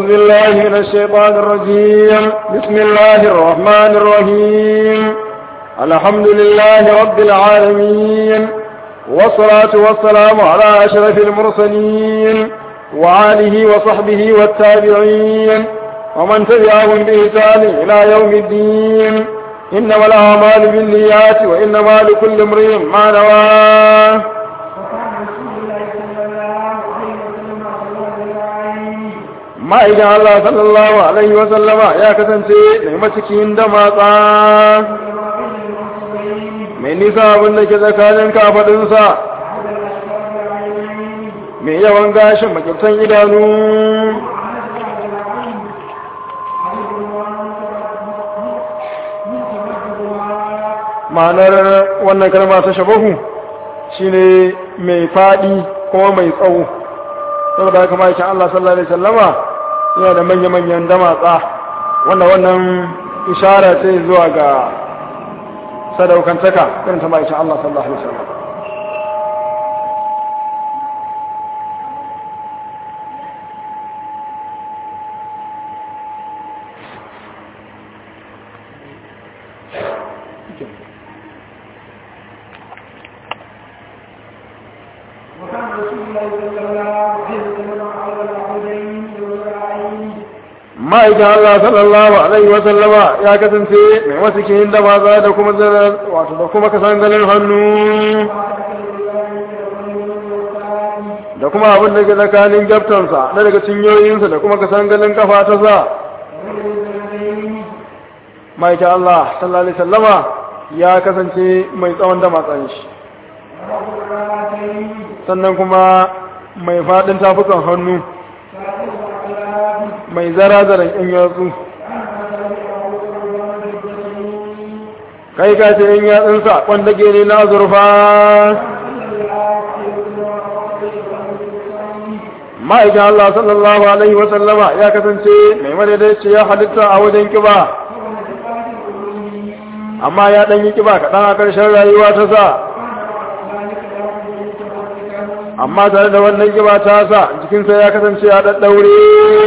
بالله من الشيطان الرجيم بسم الله الرحمن الرحيم الحمد لله رب العالمين والصلاة والسلام على أشرف المرسلين وعاله وصحبه والتابعين ومن تبعهم بإحسان إلى يوم الدين إنما الأعمال بالنيات وإنما لكل امرئ ما نواه ma'aikin Allah sallallahu Alaihi wasallama ya kasance mai macikin da matsa mai nisa abin da ke tsakanin kafaɗinsa mai yawan gashin makirtan idanu ma'anar wannan kalma ta shabahu shine mai faɗi kuma mai tsawo saboda haka ma'aikin Allah sallallahu Alaihi wasallama yana da manya-manyan damatsa wanda wannan ishara ce zuwa ga sadaukantaka irin ta ma'aikin Allah sallallahu Alaihi wasallam ma'aikin Allah sallallahu Alaihi wasallama ya kasance mai wasu kihin da maza da kuma zarar wato da kuma kasan ganin hannu da kuma abin da ke tsakanin gyaftansa na daga cinyoyinsa da kuma kasan ganin kafa ta sa ma'aikin Allah sallallahu Alaihi wasallama ya kasance mai tsawon da matsan shi sannan kuma mai faɗin tafukan hannu mai zara-zaran ‘yan yatsu kai ka ce ‘yan yatsunsa wanda gene na zurfa ma'aikin Allah sallallahu Alaihi wasallama ya kasance mai madaidaici ya halitta a wajen kiba amma ya ɗanyi kiba kaɗan a ƙarshen rayuwa ta sa amma tare da wannan kiba ta sa jikinsa ya kasance ya ɗaɗɗaure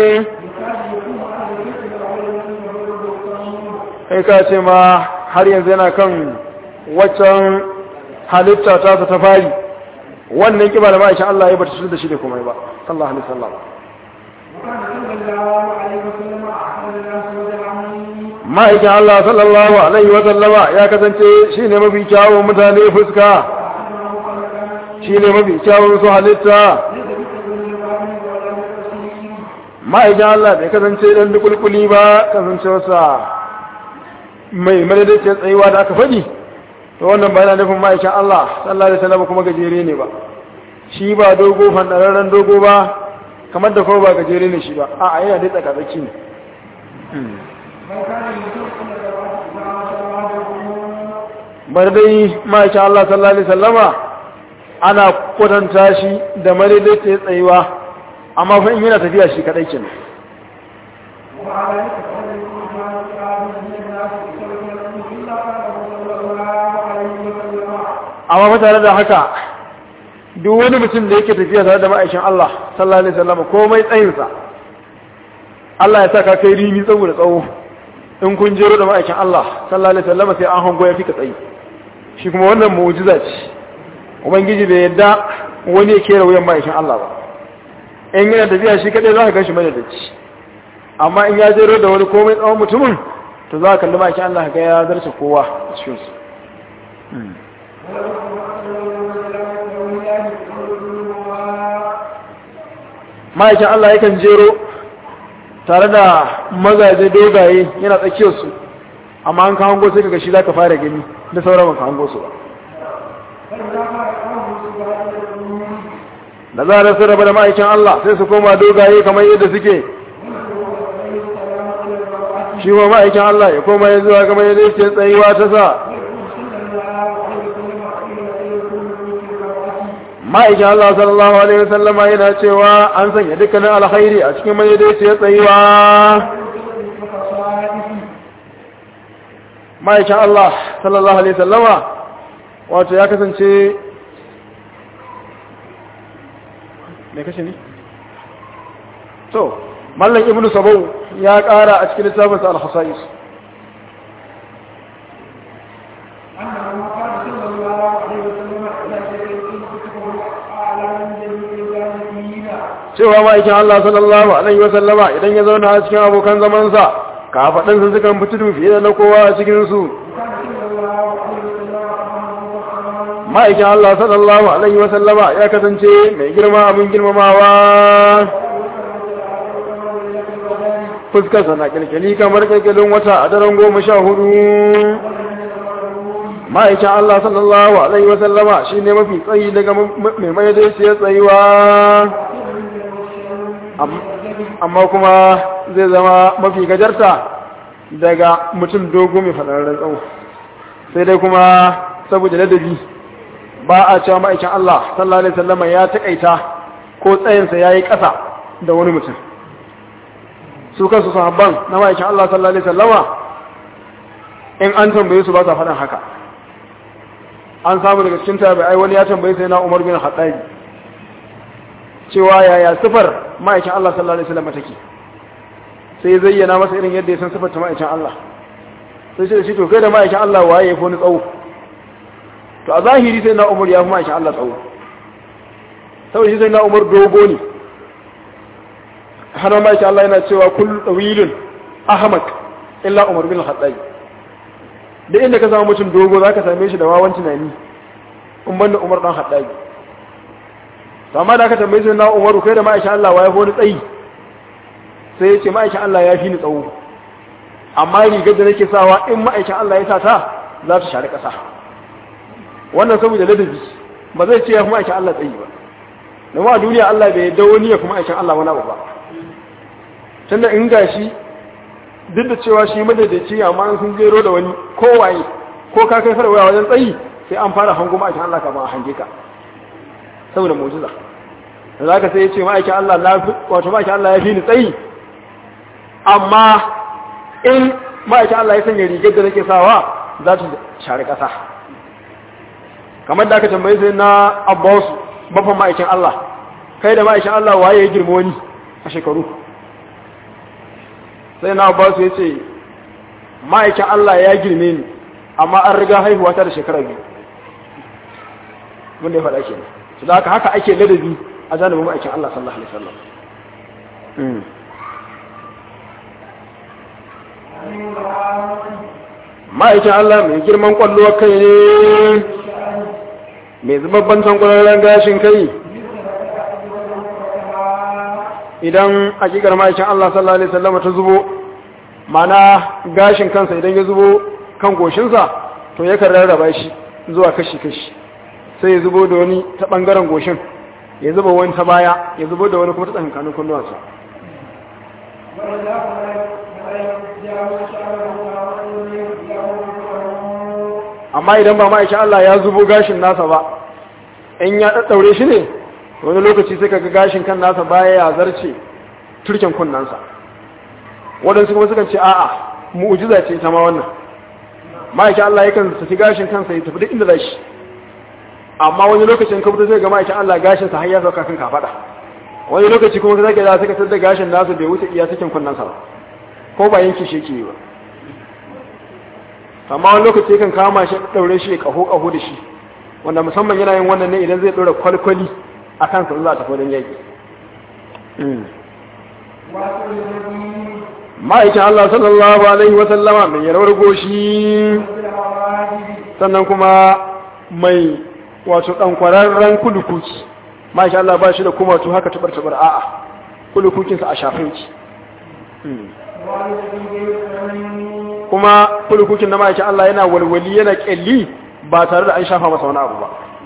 kai ka ce ma har yanzu yana kan waccan halitta ta ta fari wannan kiba da ma'aikin Allah ya bata da shi da kuma ba sallallahu alaihi wasallam ma'aikin Allah sallallahu alaihi wasallama ya kasance shi ne mafi kyawun mutane fuska shi ne mafi kyawun su halitta ma'aikin Allah bai kasance dan dukulkuli ba kasancewarsa mai madadacin tsayuwa da aka faɗi to wannan bayan nufin ma'aikin Allah sallallahu alaihi wasallam kuma gajere ne ba shi ba dogo fandararren dogo ba kamar da kuma ba gajere ne shi ba a yana dai tsakatsaki ne bar dai ma'aikin Allah sallallahu alaihi wasallama ana kwatanta shi da madadacin tsayuwa amma fa in yana tafiya shi kadai kenan amma fa tare da haka duk wani mutum da yake tafiya tare da ma'aikin Allah sallallahu alaihi wasallam komai tsayinsa Allah ya sa ka kai rimi saboda tsawo in kun jero da ma'aikin Allah sallallahu alaihi wasallam sai an hango ya fika tsayi shi kuma wannan mu'jiza ce ubangiji bai yadda wani ya kera wuyan ma'aikin Allah ba in yana tafiya shi kadai za ka gan shi madadaci amma in ya jero da wani komai tsawon mutumin to za ka kalli ma'aikin Allah ga ya zarce kowa a cikinsu ma'aikin Allah yakan jero tare da mazaje dogaye yana tsakiyarsu amma an kawo sai kaga shi za ka fara gani da sauran ban kawo su ba da zarar su raba da ma'aikin Allah sai su koma dogaye kamar yadda suke shi ma ma'aikin Allah ya koma ya zuwa kamar yadda yake tsayuwa ta sa ma'aikin Allah sallallahu Alaihi wasallama yana cewa an sanya dukkanin alkhairi a cikin mai daidai ya tsayuwa ma'aikin Allah sallallahu Alaihi wasallama wato ya kasance mai kashe ne? to mallan ibnu sabau ya ƙara a cikin littafinsa al-hasais أنه قال صلى الله عليه وسلم إذا شيء كتبه أعلى من جميع الجاهلين cewa ma'aikin Allah sallallahu alaihi wa sallama idan ya zauna a cikin abokan zamansa kafaɗin su sukan fito fiye da na kowa a cikin su وكان صلى الله عليه وسلم رحمه الله ma'aikin Allah sallallahu alaihi wa sallama ya kasance mai girma abin girmamawa fuskarsa na kirkiri kamar kirkirin wata a daren goma sha hudu ma'aikin Allah sallallahu alaihi wa sallama shi ne mafi tsayi daga mai mai daiciyar tsayuwa Am- amma kuma zai zama mafi gajarta daga mutum dogo mai faɗararren tsawo sai dai kuma saboda ladabi ba a cewa ma'aikin Allah sallallahu alaihi wasallama ya taƙaita ko tsayinsa ya yi ƙasa da wani mutum su kansu sahabban na ma'aikin Allah sallallahu alaihi wasallama in an tambaye su ba sa faɗin haka an samu daga cikin tabi'ai wani ya tambaye sai na Umar bin Khattab cewa yaya sifar ma'aikin Allah sallallahu alaihi wasallam take sai zayyana masa irin yadda ya san sifar ta ma'aikin Allah sai ce shi to kai da ma'aikin Allah waye ya fi wani tsawo to a zahiri sai na Umar ya fi ma'aikin Allah tsawo saboda shi sai na Umar dogo ne har ma'aikin Allah yana cewa kullu tawilun ahmad illa Umar bin Khattab da inda ka samu mutum dogo zaka same shi da wawan tunani in banda Umar dan Khattab to amma da aka tambaye shi na Umaru kai da ma'aikin Allah waye wani tsayi sai ya ce ma'aikin Allah ya fi ni tsawo amma rigar da nake sawa in ma'aikin Allah ya sa ta za ta share ƙasa wannan saboda ladabi ba zai ce ya fi ma'aikin Allah tsayi ba domin a duniya Allah bai yadda wani ya fi ma'aikin Allah wani abu ba tunda in gashi duk da cewa shi madaidaici amma an sun jero da wani kowaye ko ka kai farwaya wajen tsayi sai an fara hango ma'aikin Allah kafin a hange ka saboda mujiza da za ka sai ya ce ma'aikin Allah na fi wato ma'aikin Allah ya fi ni tsayi amma in ma'aikin Allah ya sanya rigar da nake sawa za ta share ƙasa kamar da aka tambaye sai na abbas bafan ma'aikin Allah kai da ma'aikin Allah waye ya girma wani a shekaru sai na abbas ya ce ma'aikin Allah ya girme ni amma an riga haihuwa ta da shekara biyu wanda ya faɗa ke su da haka haka ake ladabi a janibin ma'aikin Allah sallallahu alaihi wasallam ma'aikin Allah mai girman kwallo kai ne mai zubabban tankwararren gashin kai idan hakikar ma'aikin Allah sallallahu alaihi wasallam ta zubo mana gashin kansa idan ya zubo kan goshinsa to yakan rarraba shi zuwa kashi-kashi sai ya zubo da wani ta ɓangaren goshin ya zuba wani ta baya ya zubo da wani kuma ta tsakankanin kunnuwansa amma idan ba ma'aikin Allah ya zubo gashin nasa ba in ya ɗaɗɗaure shi ne wani lokaci sai kaga gashin kan nasa baya ya zarce turken kunnansa waɗansu kuma sukan ce a'a mu'ujiza ce ta ma wannan ma'aikin Allah yakan tafi gashin kansa ya tafi duk inda za shi amma wani lokacin ka fito sai ga ma'aikin Allah gashin sa har ya sauka kan kafada wani lokaci kuma ka zaka da suka tada gashin nasu bai wuce iya cikin kunnan sa ba ko ba yanki shi yake ba amma wani lokaci kan kama shi daure shi kaho kaho da shi wanda musamman yana yin wannan ne idan zai dora kwalkwali a kan sa za ta fodin yaki ma'aikin Allah sallallahu alaihi wa sallama mai yarawar goshi sannan kuma mai wato ɗan kwararren kulukuki masha Allah ba shi da kuma to haka tabar-tabar a'a kulukukinsa a shafin ki kuma kulukukin na ma'aikin Allah yana walwali yana ƙyalli ba tare da an shafa masa wani abu ba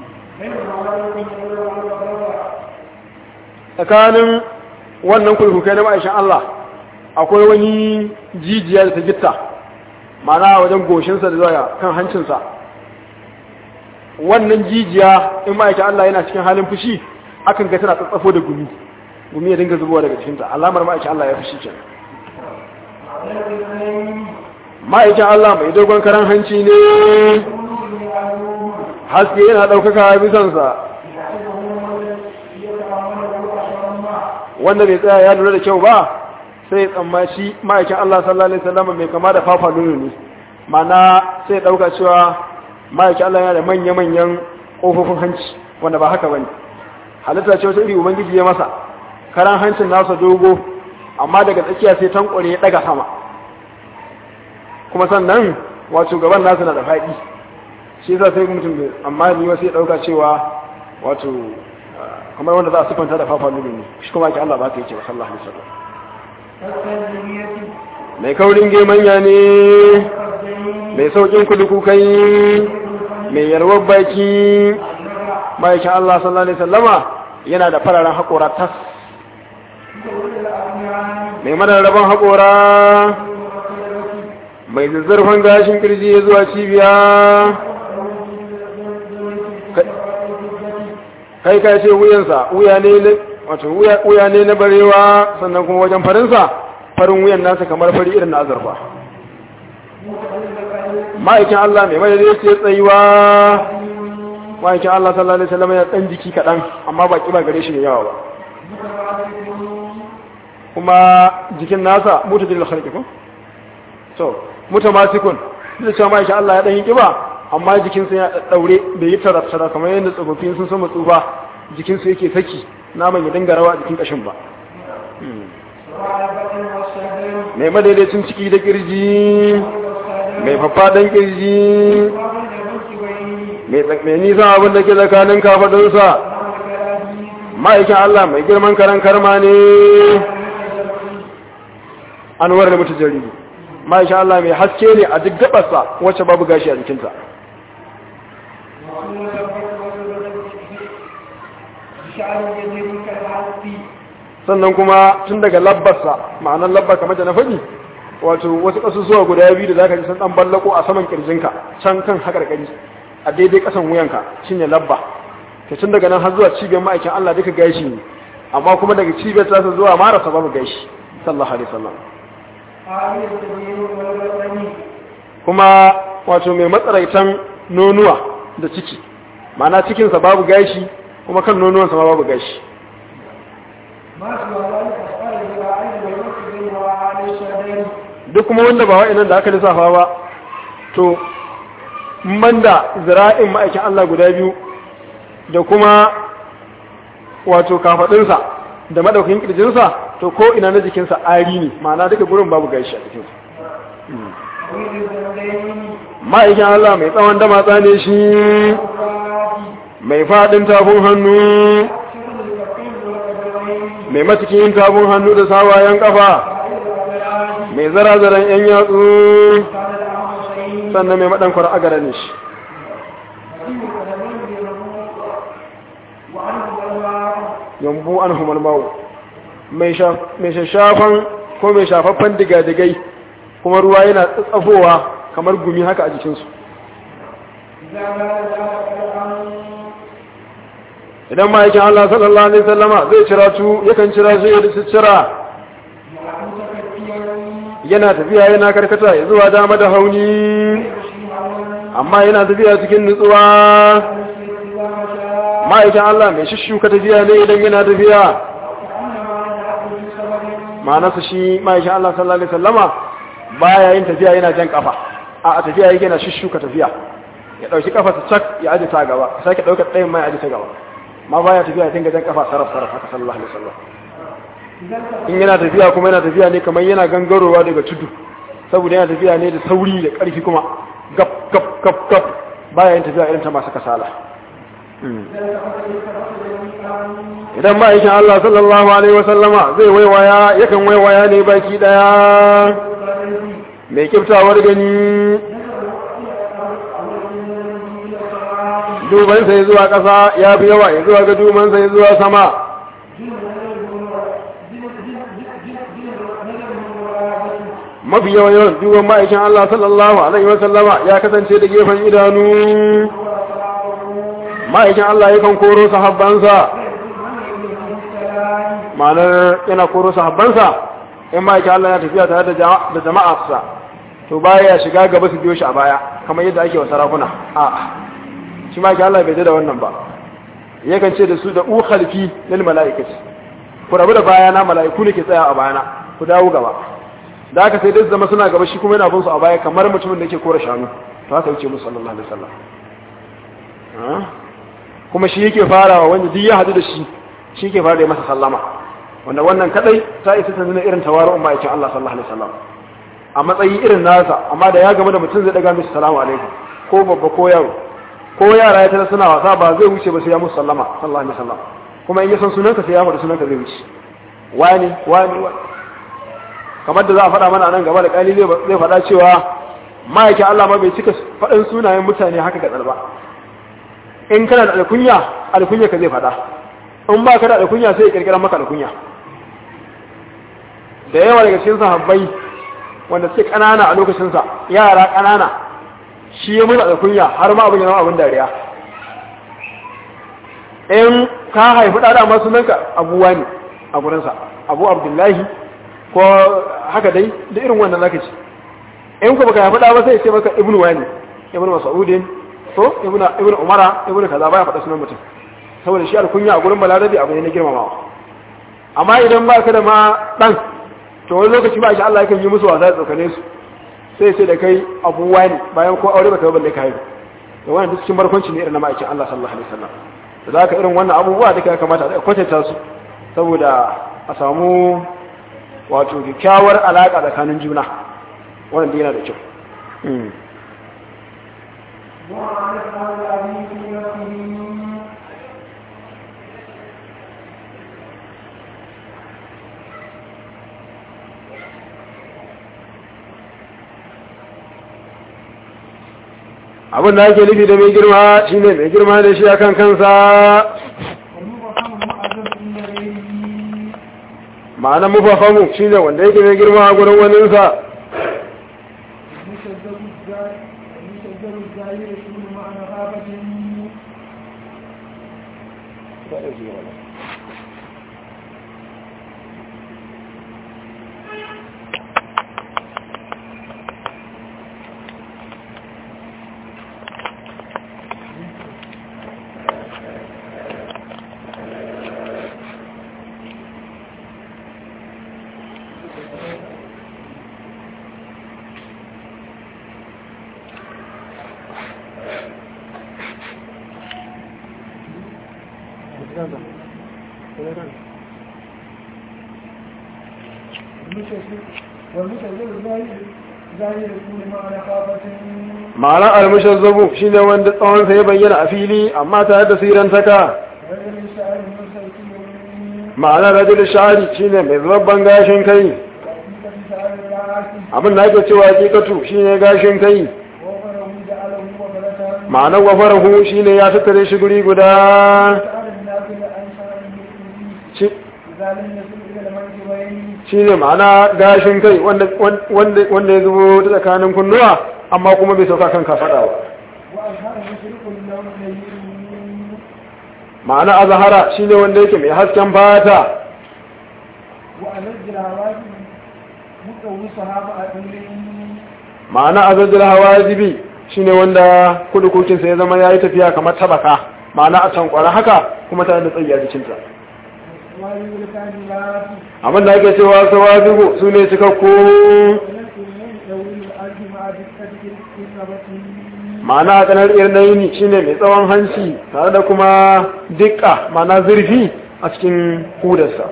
tsakanin wannan kulukukai na ma'aikin Allah akwai wani jijiya da ta gitta mana wajen goshinsa da zuwa kan hancinsa wannan jijiya in ma'aikin Allah yana cikin halin fushi akan ga tana tsatsafo da gumi gumi ya dinga zubowa daga cikinta alamar ma'aikin Allah ya fushi kenan ma'aikin Allah mai dogon karan hanci ne haske yana ɗaukaka bisansa wanda bai tsaya ya lura da kyau ba sai ya tsammaci ma'aikin Allah sallallahu alaihi wasallam mai kama da fafa nono ne mana sai ya dauka cewa ma'aikin Allah yana da manya-manyan kofofin hanci wanda ba haka bane halitta ce wata iri ubangiji ya masa karan hancin nasa dogo amma daga tsakiya sai tankware ya daga sama kuma sannan wato gaban nasa na da faɗi shi yasa sai mutum bai amma ni wasu ya dauka cewa wato kamar wanda za a sifanta da fafa nono ne shi kuma ake Allah ba ta yake sallallahu alaihi wasallam mai kaurin gemanya ne mai saukin kuduku kai mai yarwar baki ma'aikin Allah sallallahu Alaihi wasallama yana da fararen haƙora tas mai madarraban haƙora mai zazzarfan gashin kirji ya zuwa cibiya kai kai ce wuyansa wuya ne wato wuya ne na barewa sannan kuma wajen farinsa farin wuyan nasa kamar fari irin na azurfa ma'aikin Allah mai madadi ce tsayuwa ma'aikin Allah sallallahu alaihi wasallam ya dan jiki kadan amma ba kiba gare shi ne yawa ba kuma jikin nasa mutadil khalqi ko to mutamasikun da cewa ma'aikin Allah ya dan yi kiba amma jikin sa ya daure bai yi tarattara kamar yadda tsofaffin sun sama tsufa jikin su yake saki naman ya dinga rawa a jikin kashin ba mai madaidaicin ciki da kirji mai faffaɗan kirji mai nisan abin da ke tsakanin kafadunsa ma'aikin Allah mai girman karan karma ne an da mutu jariri ma'aikin Allah mai haske ne a duk gabarsa wacce babu gashi a jikinta sannan kuma tun daga labbarsa ma'anar labbar kamar da na faɗi wato wasu ƙasusuwa guda biyu da za ka ji sun ɗan ballako a saman ƙirjinka can kan haƙarƙari a daidai ƙasan wuyanka shine labba ta tun daga nan har zuwa cibiyar ma'aikin Allah duka gashi ne amma kuma daga cibiyar tasa zuwa marasa babu gashi sallallahu alaihi wasallam kuma wato mai matsaraitan nonuwa da ciki ma'ana cikinsa babu gashi kuma kan nonuwansa ma babu gashi duk kuma wanda ba wa'inan da aka lissafa ba to banda zira'in ma'aikin Allah guda biyu da kuma wato kafadinsa da madaukin kirjinsa to ko ina na jikinsa ari ne ma'ana duka gurin babu gashi a jikinsa ma'aikin Allah mai tsawon da matsa ne shi mai fadin tafin hannu mai matikin tafin hannu da sawayen kafa mai zara-zaren yan yatsu sannan mai maɗankwar agara ne shi yambu an humar mawo mai shafan ko mai shafaffen digadigai kuma ruwa yana tsafowa kamar gumi haka a jikinsu idan ma'aikin Allah sallallahu Alaihi sallama zai cira tu yakan cira su yadda su cira yana tafiya yana karkata ya zuwa dama da hauni amma yana tafiya cikin nutsuwa ma'aikin Allah mai shishuka tafiya ne idan yana tafiya ma'anarsa shi ma'aikin Allah sallallahu Alaihi sallama baya yin tafiya yana jan kafa a tafiya yake na shishuka tafiya ya ɗauki kafa ta cak ya aji ta gaba sake ɗaukar ɗayan mai aji ta gaba ma baya tafiya dinga jan kafa sarraf sarraf haka sallallahu alaihi wasallam in yana tafiya kuma yana tafiya ne kamar yana gangarowa daga tudu saboda yana tafiya ne da sauri da ƙarfi kuma gap gap gap gap baya yin tafiya irin ta masu kasala idan ma'aikin Allah sallallahu alaihi wasallama zai waiwaya yakan waiwaya ne baki daya mai kiftawar gani dubansa ya zuwa ƙasa ya fi yawa ya zuwa ga dubansa ya zuwa sama mafi yawan yawan duban ma'aikin Allah sallallahu Alaihi wasallama ya kasance da gefen idanu ma'aikin Allah ya kan koro sahabbansa ma'anar yana koro sahabbansa in ma'aikin Allah ya tafiya tare da jama'arsa to baya ya shiga gaba su biyo shi a baya kamar yadda ake wa sarakuna a'a shi ma Allah bai da wannan ba yakan ce da su da u khalfi lil malaikati ku rabu da bayana malaiku ne ke tsaya a bayana ku dawo gaba da aka sai dai zama suna gaba shi kuma yana bin su a baya kamar mutumin da yake kora shanu to haka yake musu sallallahu alaihi wasallam kuma shi yake farawa wanda duk ya hadu da shi shi yake fara da masa sallama wanda wannan kadai ta isa ta nuna irin tawaru'un ma'aikin Allah sallallahu alaihi wasallam a matsayi irin nasa amma da ya gama da mutum zai daga mishi salamu alaikum ko babba ko yaro ko yara ya tana suna wasa ba zai wuce ba sai ya musu sallama sallallahu alaihi wasallam kuma in ya san sunanka sai ya faɗi sunanka zai wuce wani wani wani kamar da za a faɗa mana nan gaba da ƙali zai faɗa cewa ma'aikin Allah ma bai cika faɗin sunayen mutane haka ga ba in kana da alkunya alkunya ka zai faɗa in ba ka da alkunya sai ya kirkira maka alkunya da yawa daga cikin sahabbai wanda suke ƙanana a lokacinsa yara ƙanana shi ya mutu alkunya har ma abin yana abin dariya in ka haifi ɗaɗa masu nanka abuwa ne a gurinsa abu abdullahi ko haka dai da irin wannan zaka ci in ku baka haifi ɗa ba sai ce maka ibnu wani ibnu mas'udin to ibnu ibnu umara ibnu kaza baya faɗa sunan mutum saboda shi alkunya a gurin balarabi abu ne na girmamawa amma idan ba ka da ma ɗan to wani lokaci ba shi Allah yakan yi musu wasa da tsokane su sai sai da kai abuwa ne bayan ko aure baka balle kai da wannan duk cikin barkwanci ne irin na ma'aikin Allah sallallahu alaihi wasallam da zaka irin wannan abubuwa duka ya kamata a kwatanta su saboda a samu wato kyakkyawar alaka tsakanin juna wannan da yana da kyau abin da ake nufi da mai girma shine mai girma da shi akan kansa ma'anar mufafamu shine wanda yake mai girma a gurin waninsa ma'ana almushazzabu shine wanda tsawon sa ya bayyana a fili amma tare da sirantaka ma'ana rajul shari shine mai zabban gashin kai abin da ake cewa hakikatu shine gashin kai ma'ana wafarahu shine ya tattare shi guri guda shi ne ma'ana gashin kai wanda ya zubo ta tsakanin kunnuwa amma kuma bai sauka kan kafaɗa ba ma'ana a zahara shi ne wanda yake mai hasken fata ma'ana a zajjar hawa zibi shi ne wanda kudukukinsa ya zama ya yi tafiya kamar tabaka ma'ana a tankwara haka kuma tare da tsayi a jikinta abin da ake cewa sawazigu su ne cikakku ma'ana a kanar irnaini shi ne mai tsawon hanci tare da kuma dukka ma'ana zurfi a cikin hudarsa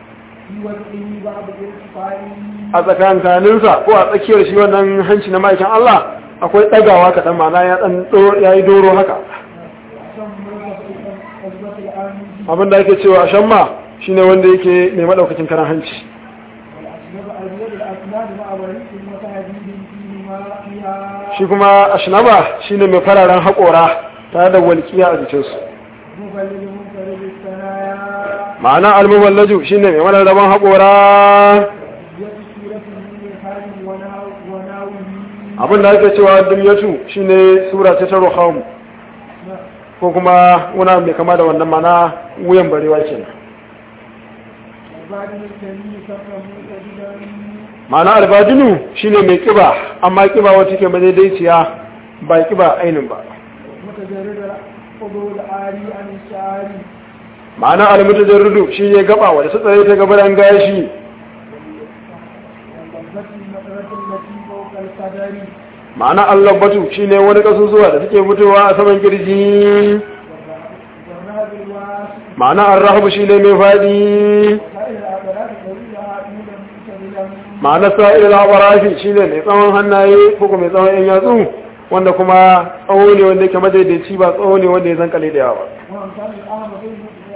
a tsakankaninsa ko a tsakiyar shi wannan hanci na ma'aikin Allah akwai ɗagawa kaɗan ma'ana ya yi doro haka abin da ake cewa shamma shine wanda yake mai madaukakin karan hanci shi kuma ashnaba shine mai fararen haƙora tare da walƙiya a jikinsu ma'ana almuballaju shine mai mararraban haƙora abin da ake cewa dumyatu shine sura ta taro hamu ko kuma wuna mai kama da wannan mana wuyan barewa kenan ma'ana albadinu shine mai kiba amma kiba wata ke madaidaiciya ba kiba ainin ba ma'ana almutajarrudu shine gaba wanda su tsaye ta gabaran gashi المطرة التي فوق القدر ma'ana Allah batu shine wani kasusuwa da suke fitowa a saman kirji والرهب الواسع ma'ana arrahabu shine mai fadi وسائر العضلات طويلها طولا متبلا ma'ana sa'il al-awarafi shine mai tsawon hannaye ko kuma mai tsawon yan yatsu wanda kuma tsawo ne wanda yake madaidaici ba tsawo ne wanda ya zankale da yawa وأمثال الأعمى بين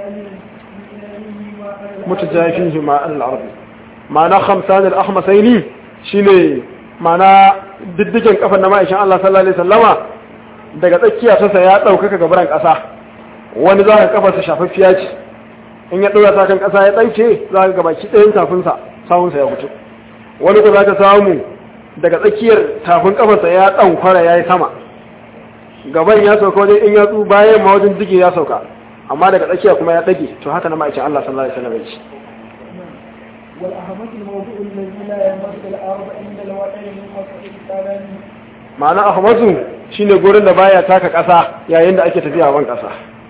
mutajafihi ma al-ardi ma'ana khamsan al-ahmasaini shine ma'ana diddigen kafan na ma'aikin Allah sallallahu alaihi wasallama daga tsakiya ta sa ya daukaka gabaran kasa wani za ka kafa sa shafaffiya ce in ya dora ta kan kasa ya dauke za ka gabaki ɗayan tafin sa sawun sa ya fito wani ko za ka samu daga tsakiyar tafin kafarsa ya dan kwara yayi sama gaban ya sauka wajen in yatsu bayan ma wajen dige ya sauka amma daga tsakiya kuma ya dage to haka na ma'aikin Allah sallallahu alaihi wasallam ya ce والأهمة الموضوع الذي لا يمس الأرض عند الوضع من قصة الكلام ma'ana ahmadu shine gurin da baya taka kasa yayin da ake tafiya ban kasa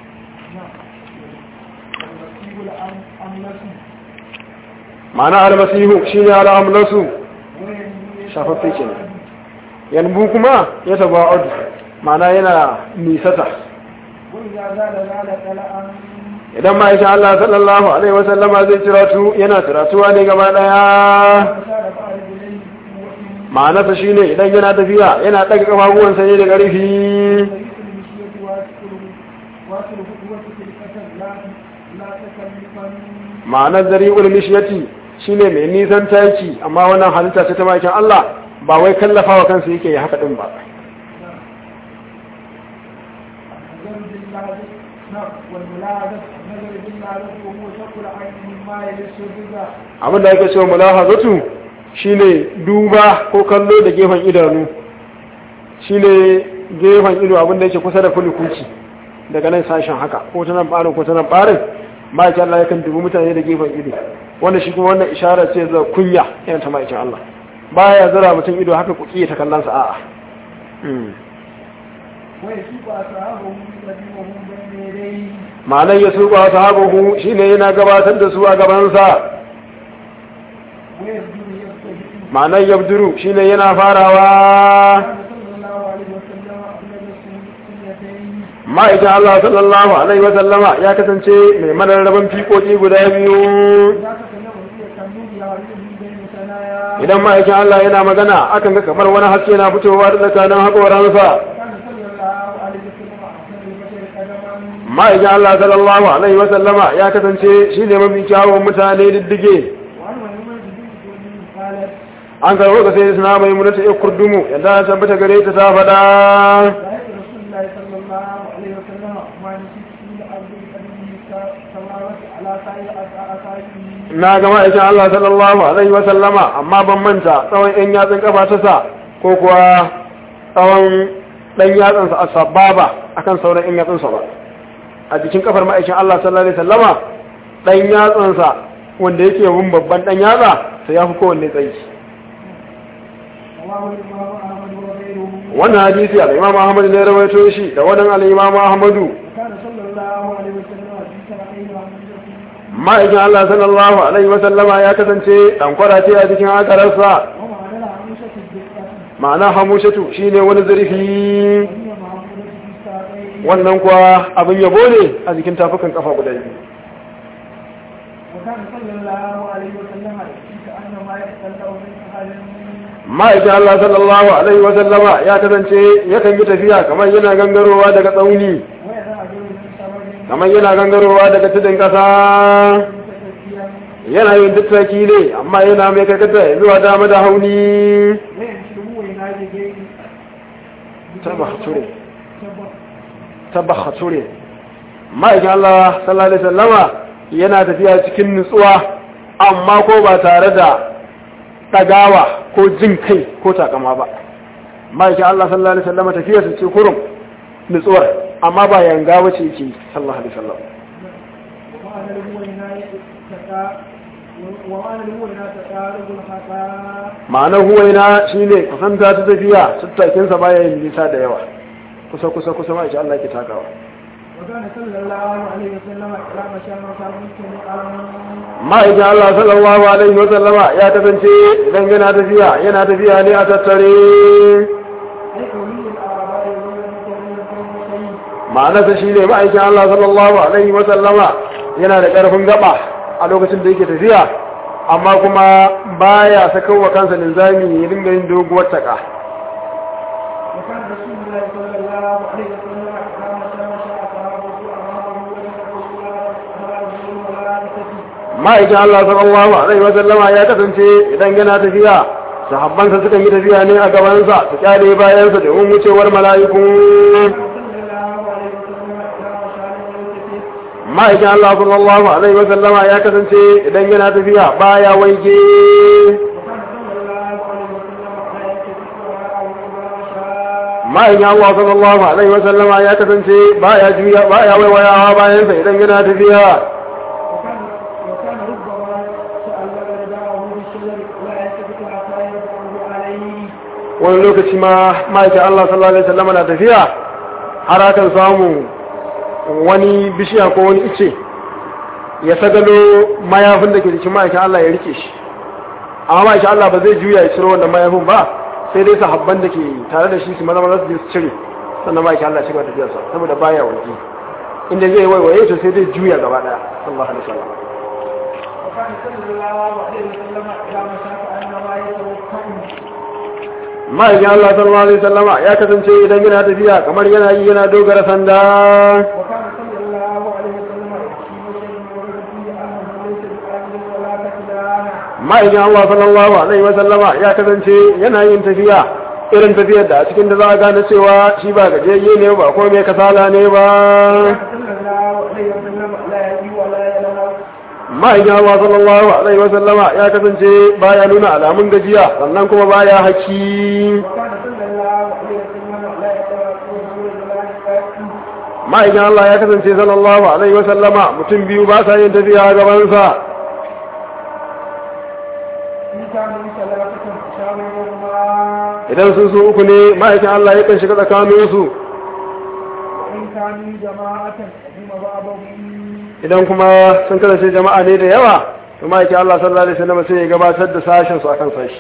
والمسيب الأملس ma'ana almasihu shine al'amlasu وينبوي shafaffe kenan yanbu kuma ya taba'ud ma'ana yana nisata وإذا زال زال كلام idan ma'aikin Allah sallallahu alaihi wasallama zai tiratu yana tiratuwa ne gaba daya وسال بعد إليه بقوة ma'anarsa shine idan yana tafiya yana daga kafafuwansa ne da ƙarfi طريق المشية واصل واصل قوة القتل لا لا تكلفا ma'anar zari'ul mishiyati shine mai nisan taki amma wannan halitta ce ta ma'aikin Allah ba wai kallafawa kansa yake yi haka din ba النظر بالله نعم والملاحظة النظر بالله وهو شق العين مما يلس الرضا abin da ake cewa mulahazatu shine duba ko kallo da gefen idanu shine gefen ido abin da yake kusa da kulikuci daga nan sashen haka ko ta nan barin ko ta nan barin ma'aikin Allah yakan dubi mutane da gefen ido wanda shi kuma wannan ishara ce za kunya yana ta ma'aikin Allah baya zara mutum ido haka kuki ta kallon sa a'a Mm. ويسوق أصحابه الذين هم بين يديه ma'anar ya suka sahabahu shine yana gabatar da su a gabansa ويبدو يبتدئ ma'anar yabduru shine yana farawa كان صلى الله عليه وسلم أخلد السنتين ma'aikin Allah sallallahu alaihi wa sallama ya kasance mai mararraban fikoki guda biyu إذا تكلم هي كالنور يعرض من بين ثنايا idan ma'aikin Allah yana magana akan ga kamar wani haske na fitowa da tsakanin haƙoransa كان صلى الله عليه وسلم أحسن البشر قدما ma'aikin Allah sallallahu alaihi wa sallama ya kasance shi ne mafi kyawun mutane diddige وعن مهمة بنت قالت an karɓo ka sai suna mai munata ya kurdumu yadda ta tabbata gare ta ta faɗa رأيت رسول الله صلى الله عليه وسلم ما نسيت في الأرض بقدمه تمارس على سائر أسائره na ga ma'aikin Allah sallallahu alaihi wa sallama amma ban manta tsawon ɗan yatsun kafa ta sa ko kuwa tsawon ɗan yatsunsa a sababa akan sauran ɗan yatsunsa ba a jikin kafar ma'aikin Allah sallallahu alaihi wa sallama ɗan yatsunsa wanda yake bin babban ɗan yatsa sai ya fi kowanne tsayi رواه الإمام أحمد وغيره wannan hadisi al-Imam Ahmad ne ya rawaito shi da wannan al-Imam Ahmadu وكان صلى الله عليه وسلم في سنتين ومن ma'aikin Allah sallallahu alaihi wa sallama ya kasance dan kwarace a cikin akararsa ومعنى العروسة الدقة ma'ana hamushatu shine wani zurfi وهي معمولة في الساقين wannan kuwa abin yabo ne a jikin tafukan kafa guda biyu وكان صلى الله عليه وسلم كأنما يتطلع من أهل ma'aikin Allah sallallahu alaihi wa sallama ya kasance yakan yi tafiya kamar yana gangarowa daga tsauni ويرى رجل من سبب kamar yana gangarowa daga tudun kasa متكفيا yana yin tattaki ne amma yana mai karkata zuwa dama da hauni ويمشي وينادي غيره tabbature تبخ tabbature ma'aikin Allah sallallahu alaihi sallama yana tafiya cikin nutsuwa amma ko ba tare da ɗagawa ko jin kai ko takama ba ma'aikin Allah sallallahu alaihi sallama tafiya su ce kurum nutsuwar amma ba yanga wace yake sallallahu alaihi sallam ومعنى الهوينا تقا ومعنى الهوينا تقارب الخطا ma'anar huwaina shine kusanta ta tafiya tattakinsa baya yin nisa da yawa kusa kusa kusa ma'aikin Allah ke takawa وكان صلى الله عليه وسلم إلى مشام وصابته ma'aikin Allah sallallahu alaihi wa sallama ya kasance idan yana tafiya yana tafiya ne a tattare أي قولي الآباء يقول المكرمين كل شيء ma'anarsa shi ne ma'aikin Allah sallallahu alaihi wa sallama yana da ƙarfin gaba a lokacin da yake tafiya amma kuma baya sakawa kansa linzami ya dinga yin doguwar taka وكان رسول الله صلى الله عليه وسلم إذا مشى مشى أصحابه أمامه ولم يقل ولا ولا يكتفي ma'aikin Allah sallallahu alaihi wa sallama ya kasance idan yana tafiya sahabbansa sukan yi tafiya ne a gabansa su kyale bayansa domin wucewar mala'iku صلى الله عليه وسلم إذا مشى لم يكتفي ma'aikin Allah sallallahu alaihi wa sallama ya kasance idan yana tafiya baya waige وكان صلى الله عليه وسلم لا يكتفي ولا ولا مشى ma'aikin Allah sallallahu alaihi wa sallama ya kasance baya juya baya waiwayawa bayansa idan yana tafiya وكان وكان ربما تألم رداءه بالشجر لا يلتفت حتى يرفعه عليه wani lokaci ma ma'aikin Allah sallallahu alaihi wa sallama na tafiya har akan samu wani bishiya ko wani ice ya sagalo mayafin da ke jikin ma'aikin Allah ya rike shi amma ma'aikin Allah ba zai juya ya ciro wannan mayafin ba sai dai sahabban da ke tare da shi su maza maza su je su cire sannan ma'aikin Allah ya shiga tafiyarsa saboda baya waje inda zai waiwaye to sai dai juya gaba daya sallallahu alaihi wasallam وكان صلى الله عليه وسلم إذا مشى كأنما يتوكل ma'aikin Allah sallallahu alaihi wasallama ya kasance idan yana tafiya kamar yana yi yana dogara sanda وكان صلى الله عليه وسلم يحكي شيء ورد فيه أنه ليس بآمن ولا كسلان ma'aikin Allah sallallahu alaihi wasallama ya kasance yana yin tafiya irin tafiyar da a cikin da za a gane cewa shi ba gajiyayye ne ba ko mai kasala ne ba صلى الله عليه وسلم لا يجي ولا ينام ma'aikin Allah sallallahu alaihi wasallama ya kasance baya nuna alamun gajiya sannan kuma baya haki وكان صلى الله عليه وسلم لا يتوكل ولا يقاتل ma'aikin Allah ya kasance sallallahu alaihi wasallama mutum biyu ba sa yin tafiya a gabansa إن كان من ثلاثة شاورهما idan sun su uku ne ma'aikin Allah ya kan shiga tsakaninsu وإن كانوا جماعة هم بعضهم idan kuma sun kasance jama'a ne da yawa to ma'aikin Allah sallallahu alaihi wasallam sai ya gabatar da sashen su akan sashi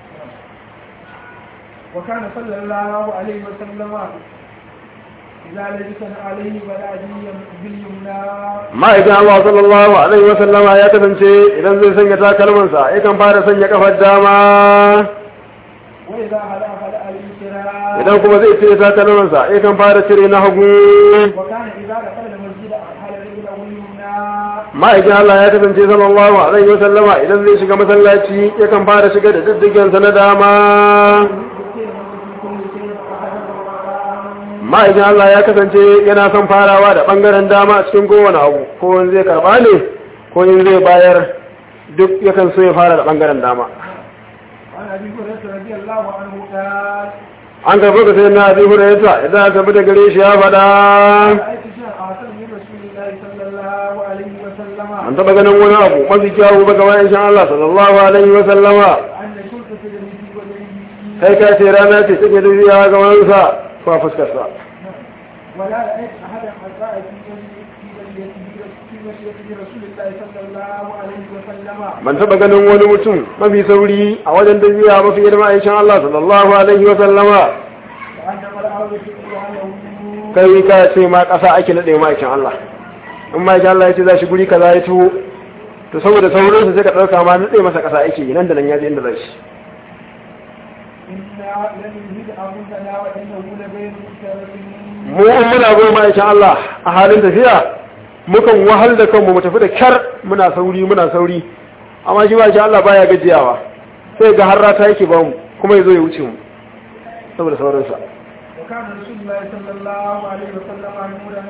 وكان صلى الله عليه وسلم إذا لبس عليه بلاديا باليمنى ma'aikin Allah sallallahu alaihi wasallam ya kasance idan zai sanya takalmansa yakan fara sanya kafar dama وإذا هلا هلا اليسرى idan kuma zai cire takalmansa yakan fara cire na hagu وكان إذا دخل المسجد أرحل رجله اليمنى ma'aikin Allah ya kasance sallallahu alaihi wasallam idan zai shiga masallaci yakan fara shiga da diddigensa na dama يذكر في كل شيء أحدا وراء ma'aikin Allah ya kasance yana son farawa da ɓangaren dama a cikin kowane abu ko in zai karɓa ne ko in zai bayar duk yakan so ya fara da ɓangaren dama وعن أبي هريرة رضي الله عنه قال an karɓi ka sai na abi hurairata idan aka bi da gare shi ya faɗa رأيت شيئا أحسن من رسول الله صلى الله عليه وسلم an taɓa ganin wani abu mafi kyawu ba gaban insha Allah sallallahu alaihi wa sallama أن كنت تجري في وجهه kai ka ce rana ce take tafiya ga wansa ko a fuskarsa ولا رأيت أحدا أساء في وجهه في وجهه في وجهه رسول الله صلى الله عليه وسلم ban taɓa ganin wani mutum mafi sauri a wajen tafiya mafi girma insha Allah sallallahu alaihi wa sallama وأنما الأرض سبحانه kai ka ce ma ƙasa ake naɗe ma'aikin Allah in ma'aikin Allah ya ce za shi guri kaza ya tuho to saboda saurinsa sai ka ɗauka ma naɗe masa ƙasa ake yi nan da nan ya je inda za shi إنا لم يهد أمرنا وإنه لغير مسترسل mu in muna goma ma'aikin Allah a halin tafiya mukan wahal da kanmu mu tafi da kyar muna sauri muna sauri amma shi ma'aikin Allah baya gajiyawa sai ga har rata yake ba mu kuma ya zo ya wuce mu saboda saurinsa وكان رسول الله صلى الله عليه وسلم نورا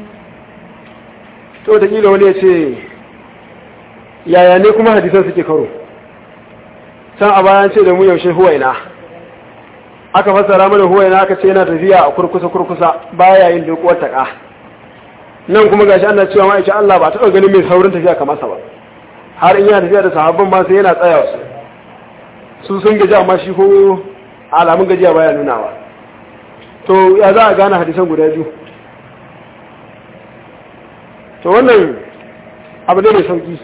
to da kila wani ya ce yaya ne kuma hadisan suke karo can a bayan ce da mu yaushe huwaina aka fassara mana huwaina aka ce yana tafiya a kurkusa kurkusa baya yin dokuwar taka nan kuma gashi ana cewa ma'aikin Allah ba taɓa ganin mai saurin tafiya kamar sa ba har in yana tafiya da sahabban ma sai yana tsaya su su sun gaji amma shi ko alamun gajiya baya nunawa to ya za a gane hadisan guda biyu to wannan abu ne mai sauki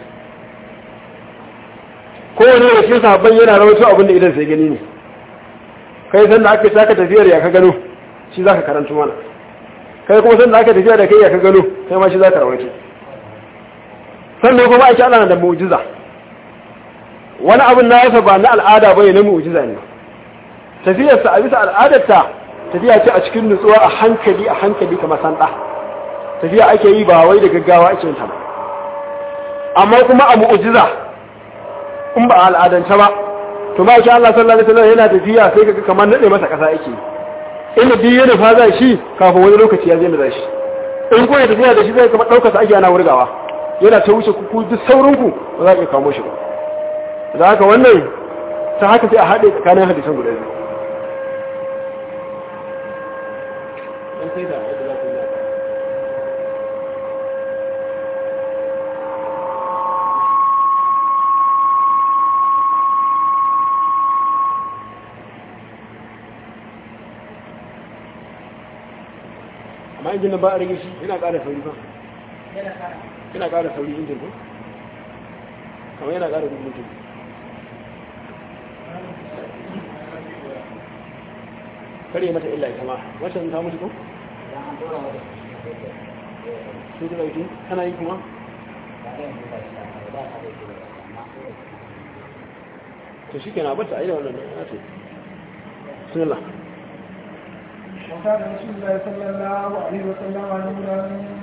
kowane da shi sabon yana rawaito abin da idan sai gani ne kai san da aka yi taka tafiyar ya ka gano shi za ka karanta mana kai kuma san da aka tafiya da kai ya ka gano kai ma shi za ka rawaito sannan kuma ake ana da mu'jiza wani abin na yasa ba na al'ada bane na mu'jiza ne tafiyarsa a bisa al'adarta tafiya ce a cikin nutsuwa a hankali a hankali kamar sanda tafiya ake yi ba wai da gaggawa ake yin ta ba amma kuma a mu'jiza in ba a al'adance ba to ba shi Allah sallallahu alaihi wasallam yana tafiya sai kaga kamar nade masa kasa yake inda duk yana fa za shi kafin wani lokaci ya zai da shi in ko ya tafiya da shi zai kamar daukar sa ake ana wurgawa yana ta wuce ku duk saurin ku ba za ka kamo shi ba da haka wannan ta haka sai a haɗe tsakanin hadisan guda biyu amma injin nan ba a rage shi yana ƙara sauri ba yana ƙara sauri injin ko kamar yana ƙara gudu mutum kare mata illa ita ma wacce ta mutu ko? sun ji ɗauki tana yi kuma? to shi ke na bata a yi da wannan na ce sunila وكان رسول الله صلى الله عليه وسلم نورا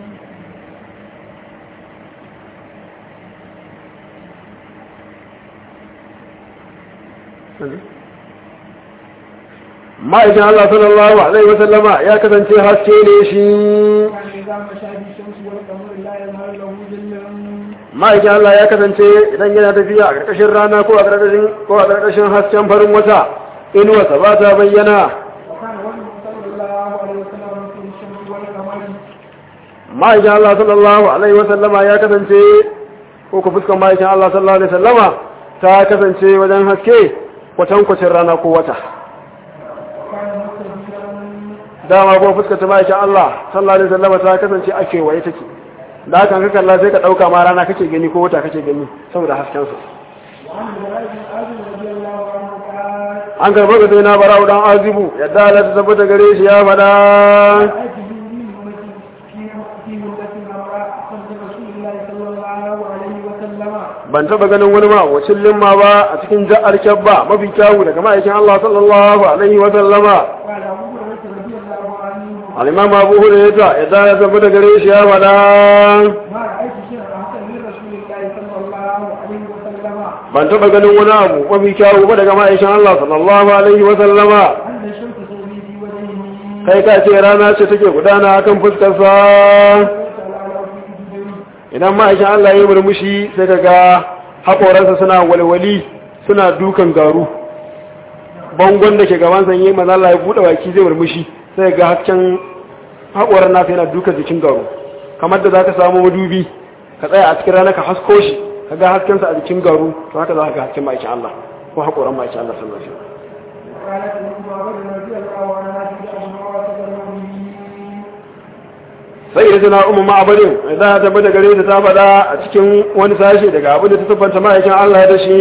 ma'aikin Allah sallallahu Alaihi wasallama ya kasance haske ne shi كان إذا مشى بالشمس والقمر لا يظهر له ظل ma'aikin Allah ya kasance idan yana tafiya a ƙarƙashin rana ko a ƙarƙashin ko a ƙarƙashin hasken farin wata inuwarsa ba ta bayyana وكان وجهه صلى الله عليه وسلم في الشمس والقمر ma'aikin Allah sallallahu Alaihi wasallama ya kasance ko ku fuskan ma'aikin Allah sallallahu Alaihi wasallama ta kasance wajen haske kwatankwacin rana ko wata وكان مستديرا dama ko fuskar ta ma'aikin Allah sallallahu Alaihi wasallama ta kasance a kewaye take da hakan ka kalla sai ka ɗauka ma rana kake gani ko wata kake gani saboda haskensa وعن البراء بن عازب رضي الله عنه قال an karɓar ga sai na bara'u dan azibu yadda Allah ta tabbata gare shi ya faɗa رأيت جبريل أمتي في في مدة أمراء خلف رسول الله صلى الله عليه وسلم ban taɓa ganin wani ma wacin limma ba a cikin ja'ar kyabba mafi kyawu daga ma'aikin Allah sallallahu alaihi wa sallama قال أبو هريرة رضي الله عنه al-imam Abu Hurairah yadda ya tabbata gare shi ya faɗa ما رأيت شيئا أحسن من رسول الله صلى الله عليه وسلم ban taɓa ganin wani abu mafi kyawu ba daga ma'aikin Allah sallallahu alaihi wa sallama أن الشمس تغري في وجهه kai ka ce rana ce take gudana akan fuskarsa وتعالى في جبريل idan ma'aikin Allah ya yi murmushi sai ka ga haƙoransa suna walwali suna dukan garu bangon da ke gaban sanye maza Allah ya buɗe baki zai murmushi sai ga hasken haƙoran nasa yana dukan jikin garu kamar da za ka samu madubi ka tsaya a cikin rana ka hasko shi ka ga haskensa a jikin garu to haka za ka ga hasken ma'aikin Allah ko haƙoran ma'aikin Allah sallallahu alaihi wasallam وقالت له بكر رضي الله عنها في أمر وتبرمه sai da tana umma ma'abadin idan ta tabbata gare ta ta faɗa a cikin wani sashe daga abin da ta tabbata ma'aikin Allah da shi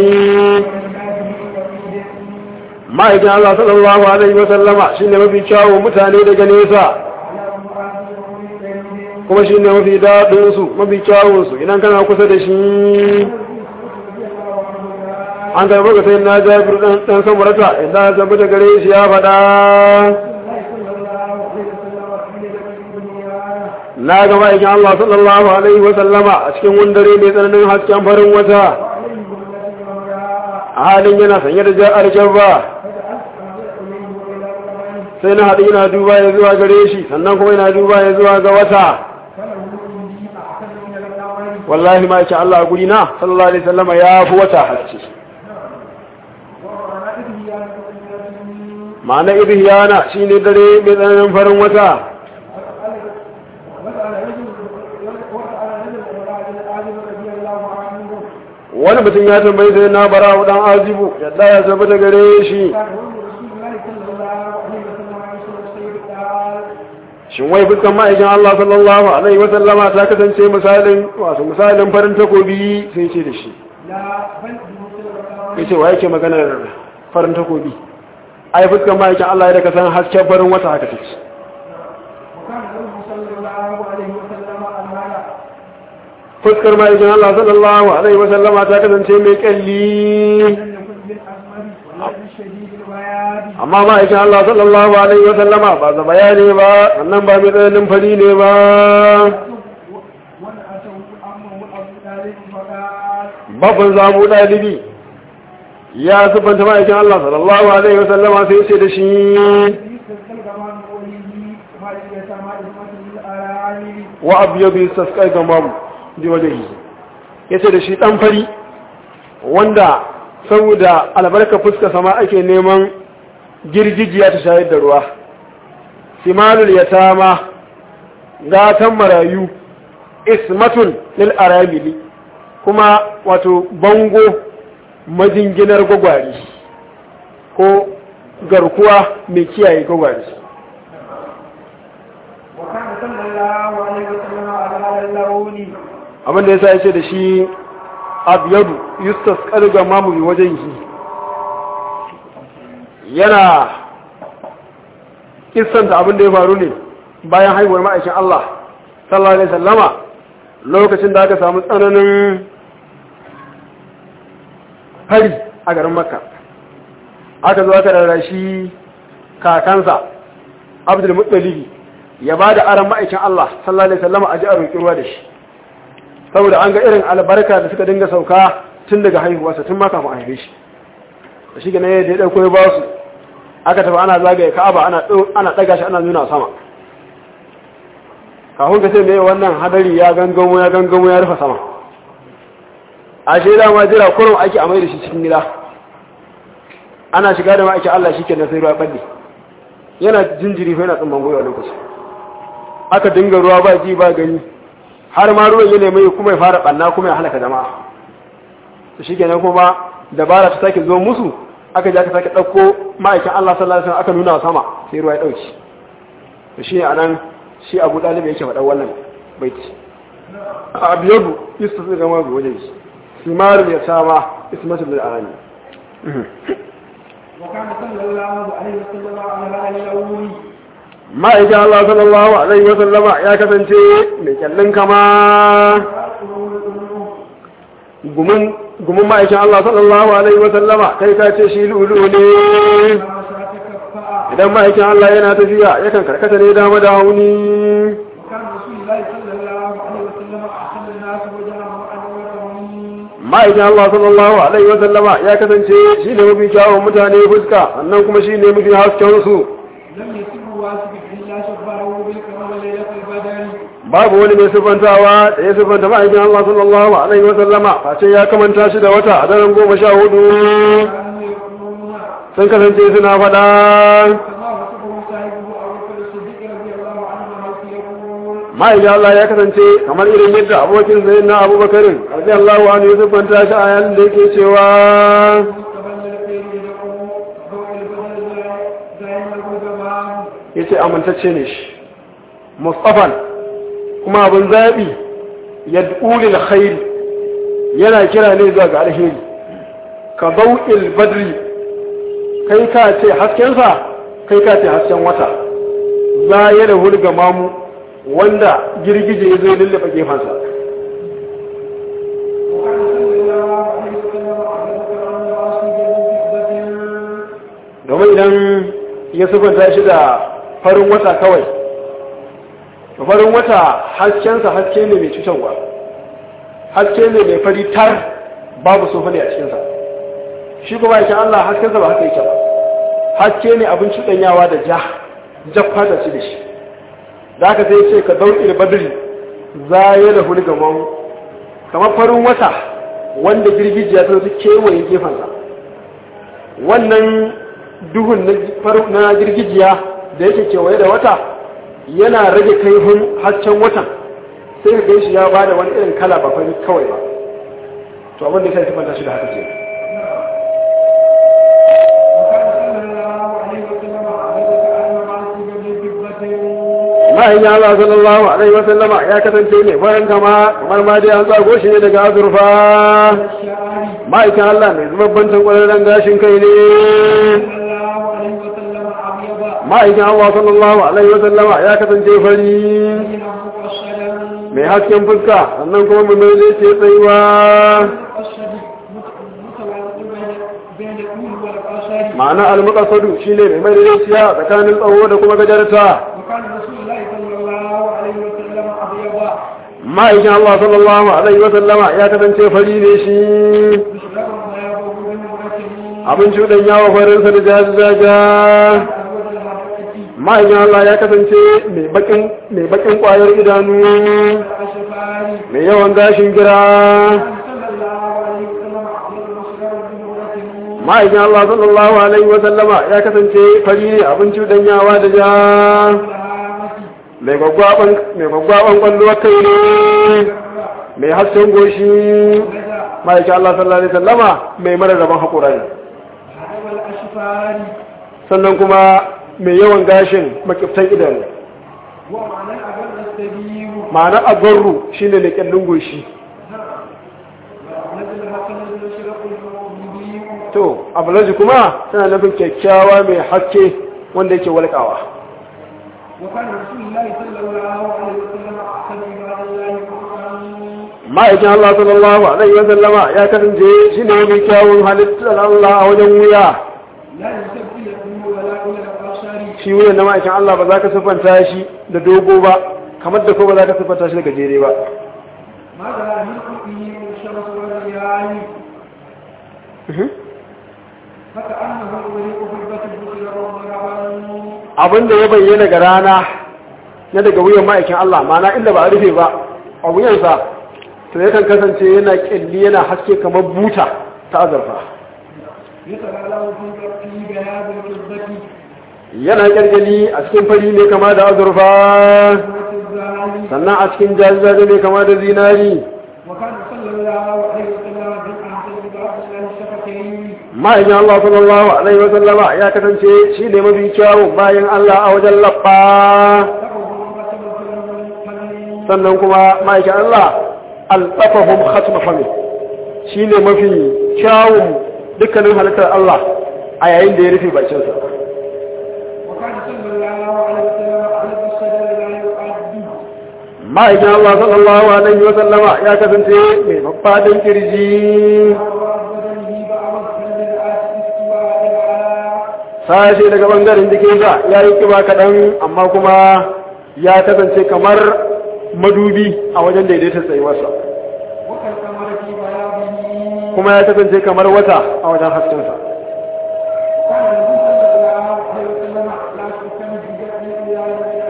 ma'aikin Allah sallallahu alaihi wa sallama shine mafi kyawun mutane daga nesa kuma shine mafi daɗin su mafi kyawun su idan kana kusa da shi an karɓar ga sai na jabir dan dan samurata idan ta tabbata gare shi ya faɗa na ga ma'aikin Allah sallallahu alaihi wa sallama a cikin wani dare mai tsananin hasken farin wata a halin yana sanye da ja'ar jabba sai na haɗu yana duba ya zuwa gare shi sannan kuma yana duba ya zuwa ga wata wallahi ma yake Allah a guri na sallallahu alaihi wasallama ya fi wata haske ma'ana ibhiyana shine dare mai tsananin farin wata wani mutum ya tambayi sai na bara dan azibu yadda ya tabbata gare shi shin wai fuskan ma'aikin Allah sallallahu alaihi wa sallama ta kasance misalin wato misalin farin takobi sai ce da shi لا بل بمثل الرماد yace wa yake maganar farin takobi ai fuskan ma'aikin Allah ya da san hasken farin wata haka take وكان له صلى الله عليه وسلم المعنى fuskar ma'aikin Allah sallallahu alaihi wa sallama ta kasance mai kalli لم يكن بالأسمر ولا بالشديد البياض amma ma'aikin Allah sallallahu alaihi wa sallama ba za bayani ba wannan ba mai tsananin fari ne ba ونأته أمه أبو طالب فقال babban zamu dalibi ya sufanta ma'aikin Allah sallallahu alaihi wa sallama sai ce da shi يستسقى الغمام قوله ما يتسامى إسمة للأرانب wa abyadu yastasqai gamam bi wajhihi yace da shi dan fari wanda saboda albarka fuska sama ake neman girgijiya ta shayar da ruwa simalul yatama gatan marayu ismatun lil arabili kuma wato bango majinginar gwagwari ko garkuwa mai kiyaye gwagwari وكان صلى الله عليه وسلم على هذا اللون abinda ya sa ya ce da shi abiyadu yustas ƙarga mamuri wajen yi yana kissanta abinda ya faru ne bayan haihuwar ma'aikin Allah sallallahu alaihi sallama lokacin da aka samu tsananin fari a garin makka aka zo aka rarrashi kakansa abdul muttalibi ya ba da aran ma'aikin Allah sallallahu alaihi sallama a ji a roƙi ruwa da shi saboda an ga irin albarka da suka dinga sauka tun daga haihuwarsa tun ma kafin a haife shi da shi gane da ya ɗauko ya ba su aka tafi ana zagaye ka'aba ana ana ɗaga shi ana nuna sama kafin ka ce me wannan hadari ya gangamo ya gangamo ya rufe sama a shi da ma jira kurum ake amai da shi cikin gida ana shiga da ma'aikin Allah shi kenan sai ruwa ɓalle yana jinjiri fa yana tsumman goyo a lokaci aka dinga ruwa ba ji ba gani har ma ruwan ya nemi kuma ya fara ɓanna kuma ya halaka jama'a shi kenan kuma dabara ta sake zo musu aka ji aka sake ɗauko ma'aikin Allah sallallahu alaihi wasallam aka nuna sama sai ruwa ya ɗauki to shi a nan shi abu ɗalibai yake faɗa wannan baiti a abiyadu yusuf zai gama ga wajen shi simaru ya sama ismatu bil arani وكان صلى الله عليه وسلم على هذا اللون ma'aikin Allah sallallahu alaihi wasallama ya kasance mai kyallin kama gumin gumin ma'aikin Allah sallallahu alaihi wasallama kai ka ce shi lulu ne ما شاء تكفأ idan ma'aikin Allah yana tafiya yakan karkata ne dama da hauni وكان رسول الله صلى الله عليه وسلم أحسن الناس وجهه وأنورهم ma'aikin Allah sallallahu alaihi wasallama ya kasance shi ne mafi kyawun mutane fuska sannan kuma shi ne mafi hasken su لم يسبه واسف إلا شبهه بالكمال ليلة البدر babu wani mai sifantawa da ya sifanta ma'aikin Allah sallallahu alaihi wasallama face ya kamanta shi da wata a daren goma sha hudu كانوا يقولون sun kasance suna faɗa كما وصفه صاحبه أبو بكر الصديق رضي الله عنه حيث يقول ma'aikin Allah ya kasance kamar irin yadda abokin sayin na abubakarin radiyallahu anhu ya siffanta shi a yayin da yake cewa مستقبل الخير يدعو ضوء البدر دائما القدماء ya ce amintacce ne shi mustafan kuma abin zaɓi ya ɗulil khairi yana kira ne zuwa ga alheri ka bau'il badri kai ka ce haskensa kai ka ce hasken wata za ya da hulga mamu wanda girgije ya zo lullaba gefensa وكان صلى الله عليه وسلم أبو بكر الناصي بفضة domin idan ya sufanta shi da farin wata kawai to farin wata haskensa haske ne mai cutarwa haske ne mai fari tar babu sofa ne a cikinsa shi kuma yake Allah haskensa ba haka yake ba haske ne abin cuɗanyawa da ja jaffa da shi da shi da aka sai ce ka dauki da badri za ya da hulga mamu kamar farin wata wanda girgijiya ta zo kewaye gefensa wannan duhun na faru- na girgijiya da yake kewaye da wata yana rage kaifin hasken watan sai ka gan shi ya bada wani irin kala ba fari kawai ba to abin da sai sifanta shi da haka ce وكان صلى الله عليه وسلم أبو بكر الناصي بفضة ma'aikin Allah sallallahu alaihi wa sallama ya kasance ne farin kama kamar ma dai an tsago shi ne daga azurfa الشعر ma'aikin Allah mai zubabbancin ƙwararren gashin kai ne صلى الله عليه وسلم أبيض ma'aikin Allah sallallahu alaihi wa sallama ya kasance fari بينه مقصدا mai hasken fuska sannan kuma mai mai zai ce tsayuwa مقصد متوازن بين بين الطول والقصر ma'ana almuqasadu shine mai mai daidaiciya tsakanin tsawo da kuma gajarta وكان رسول الله صلى الله عليه وسلم أبيض ma'aikin Allah sallallahu alaihi wa sallama ya kasance fari ne shi مشربا ما يضر من مرته abin cuɗan yawa farinsa da jajaja أزواج المرأة ma'aikin Allah ya kasance mai bakin mai bakin ƙwayar idanu الأشفار mai yawan gashin gira صلى الله عليه وسلم أبيض مشربا من مرته ma'aikin Allah sallallahu alaihi wa sallama ya kasance fari ne abin cuɗan yawa da ja الهامة mai gwaggwaban mai gwaggwaban kwallo kai ne mai hasken goshi كذا ma'aikin Allah sallallahu alaihi wa sallama mai mararraban haƙura ne هذا الأشفار sannan kuma mai yawan gashin makiftan idanu ومعنى أبد السبيل ma'ana agarru shine ne kyallin goshi نزل حسن المشرق المبين to abulaji kuma tana nufin kyakkyawa mai haske wanda yake walƙawa وكان رسول الله صلى الله عليه وسلم أحسن عباد الله خلقا ma'aikin Allah sallallahu alaihi wa sallama ya kasance shi ne mai kyawun halittar Allah a wajen wuya لا ينسب إلى الدنيا ولا إلى الأبصار shi wuyan na ma'aikin Allah ba za ka siffanta shi da dogo ba kamar da ko ba za ka siffanta shi da gajere ba ماذا من قلبه من الشمس والرياح فكأنه يغرق في البتر بصيرا ومرعبا abin da ya bayyana ga rana na daga wuyan ma'aikin Allah ma'ana inda ba a rufe ba a wuyansa to yakan kasance yana kyalli yana haske kamar buta ta azurfa يتلألأ في في بياض الفضة yana kyalkyali a cikin fari ne kama da azurfa والزال sannan a cikin jajaje ne kama da zinari وكان صلى الله عليه وسلم من أحسن عباد الله الشفتين ma'aikin Allah sallallahu alaihi wa sallama ya kasance shi ne mafi kyawun bayan Allah a wajen labba تقوم بسبب الفن sannan kuma ma'aikin Allah alfafahum khatma fami shi ne mafi kyawun dukkanin halittar Allah a yayin da ya rufe bakinsa وكان صلى الله عليه وسلم على الشجر لا يؤد ma'aikin Allah sallallahu alaihi wa sallama ya kasance mai babbaɗin kirji وأراد بدنه بعض الكلمات استواء العلاء sashe daga bangaren jikinsa ya yi kiba kaɗan amma kuma ya kasance kamar madubi a wajen daidaita tsayuwarsa وكالقمر في بياضه kuma ya kasance kamar wata a wajen haskensa كان النبي صلى الله عليه وسلم لا تكن بجد إلى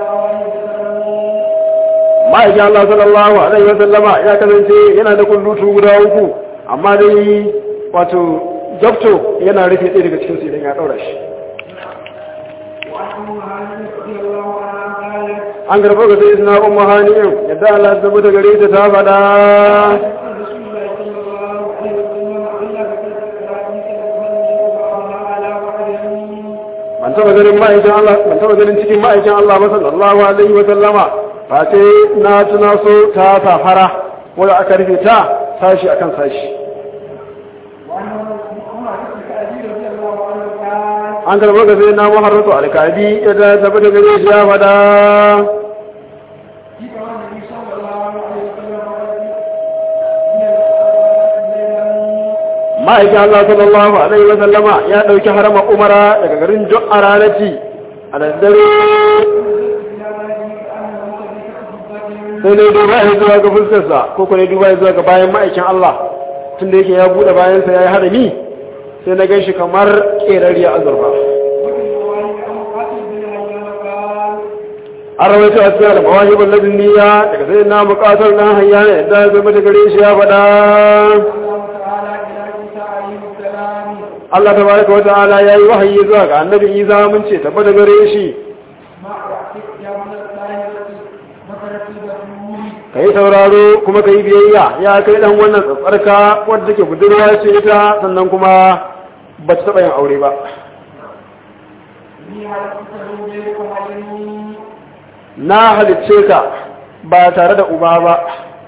ma'aikin Allah sallallahu alaihi wa sallama ya kasance yana da kullutu guda uku amma dai wato jabto yana rufe ɗaya daga cikin su idan ya ɗaura shi وعن أم هانئ رضي الله عنها قالت an karɓo ga sai suna umma hani'in yadda Allah ya zama da gare ta ta faɗa قال رسول الله صلى الله عليه وسلم إلا بكثرة الحديث المهنئ بعضها على بعض ban taɓa ganin ma'aikin Allah ban taɓa ganin cikin ma'aikin Allah ba sallallahu alaihi wa sallama ba sai na tuna so ta safara wanda aka rufe ta sashi akan sashi وعن عمر بن كعبي رضي الله عنه قال an karɓo ga sai na muharratu alkadi yadda ya tabbata gare shi ya faɗa في كمان النبي صلى الله عليه وسلم من ma'aikin Allah sallallahu alaihi wa sallama ya ɗauki harama umara daga garin Jo'aranati a daddare sai ne duba ya zuwa ga fuskarsa ko kuma duba ya zuwa ga bayan ma'aikin Allah tun da yake ya buɗe bayansa ya yi harami sai na gan shi kamar ƙerariya azurfa an rawaito a cikin almawahibin ladin niyya daga sai na buƙatar na hanya ne da zama da gare shi ya faɗa Allah ta baraka wa ta'ala ya yi wahayi zuwa ga annabi Isa mun ce tabbata gare shi ka yi sauraro kuma ka yi biyayya ya kai dan wannan tsatsarka wadda take budurwa ce ita sannan kuma ba ta taɓa yin aure ba na halicce ka ba tare da uba ba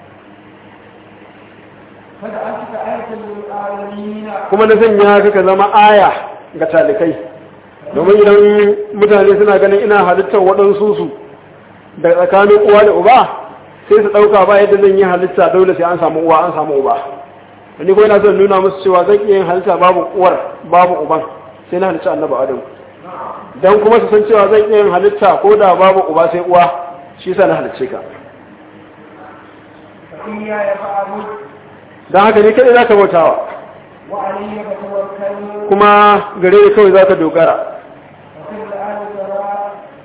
فجعلتك آية للعالمين kuma na sanya ka ka zama aya ga talikai domin idan mutane suna ganin ina halittar waɗansu su da tsakanin uwa da uba sai su ɗauka ba yadda zan yi halitta dole sai an samu uwa an samu uba ni ko ina son nuna musu cewa zan iya yin halitta babu uwar babu uban sai na halitta annabi adam dan kuma su san cewa zan iya yin halitta ko da babu uba sai uwa shi yasa na halicce ka فإياي فاعبد dan haka ni kadai zaka bautawa وعلي فتوكل kuma gare ni kawai zaka dogara ففي الآن سواء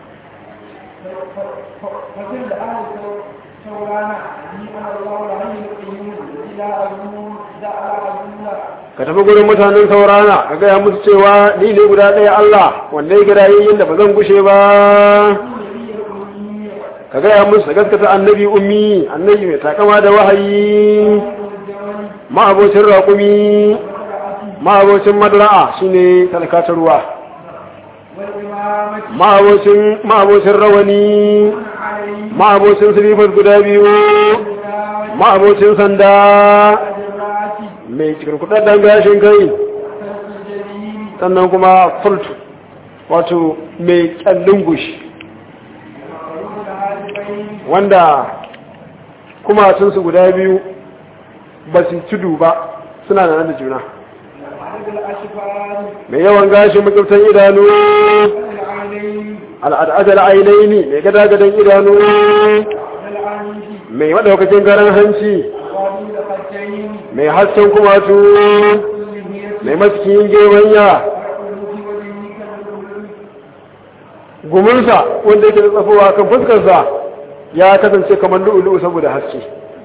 ففي الآن سوانا لي أنا الله العلي القيوم إلى أزول دعا أزول ka tafi gurin mutanen saurana ka gaya musu cewa ni ne guda ɗaya Allah wanda ya gida yayin da ba zan gushe ba النبي الأمي ka gaya musu da gaskata annabi ummi annabi mai takama da wahayi الجمل ma'abocin raƙumi والرأس ma'abocin madra'a shine talakatar ruwa والإمامة ma'abocin ma'abocin rawani عليه ma'abocin silifar guda biyu الإمامة ma'abocin sanda الرأس mai cikin kudadden gashin kai كسر الجليل sannan kuma fultu wato mai kyallin gushi وقلوب العالمين wanda kumatunsu guda biyu ba su tudu ba suna da nan da juna وعدد الأشفار mai yawan gashin makiftan idanu والعينين al'adar ainihi mai gada-gadan idanu والعنيد mai maɗaukacin garan hanci وقابل الخدين mai hasken kumatu واللهية mai maskiyin gewanya والقلوب والإنك القلوب guminsa wanda yake da tsafowa kan fuskarsa ya kasance kamar lu'ulu'u saboda haske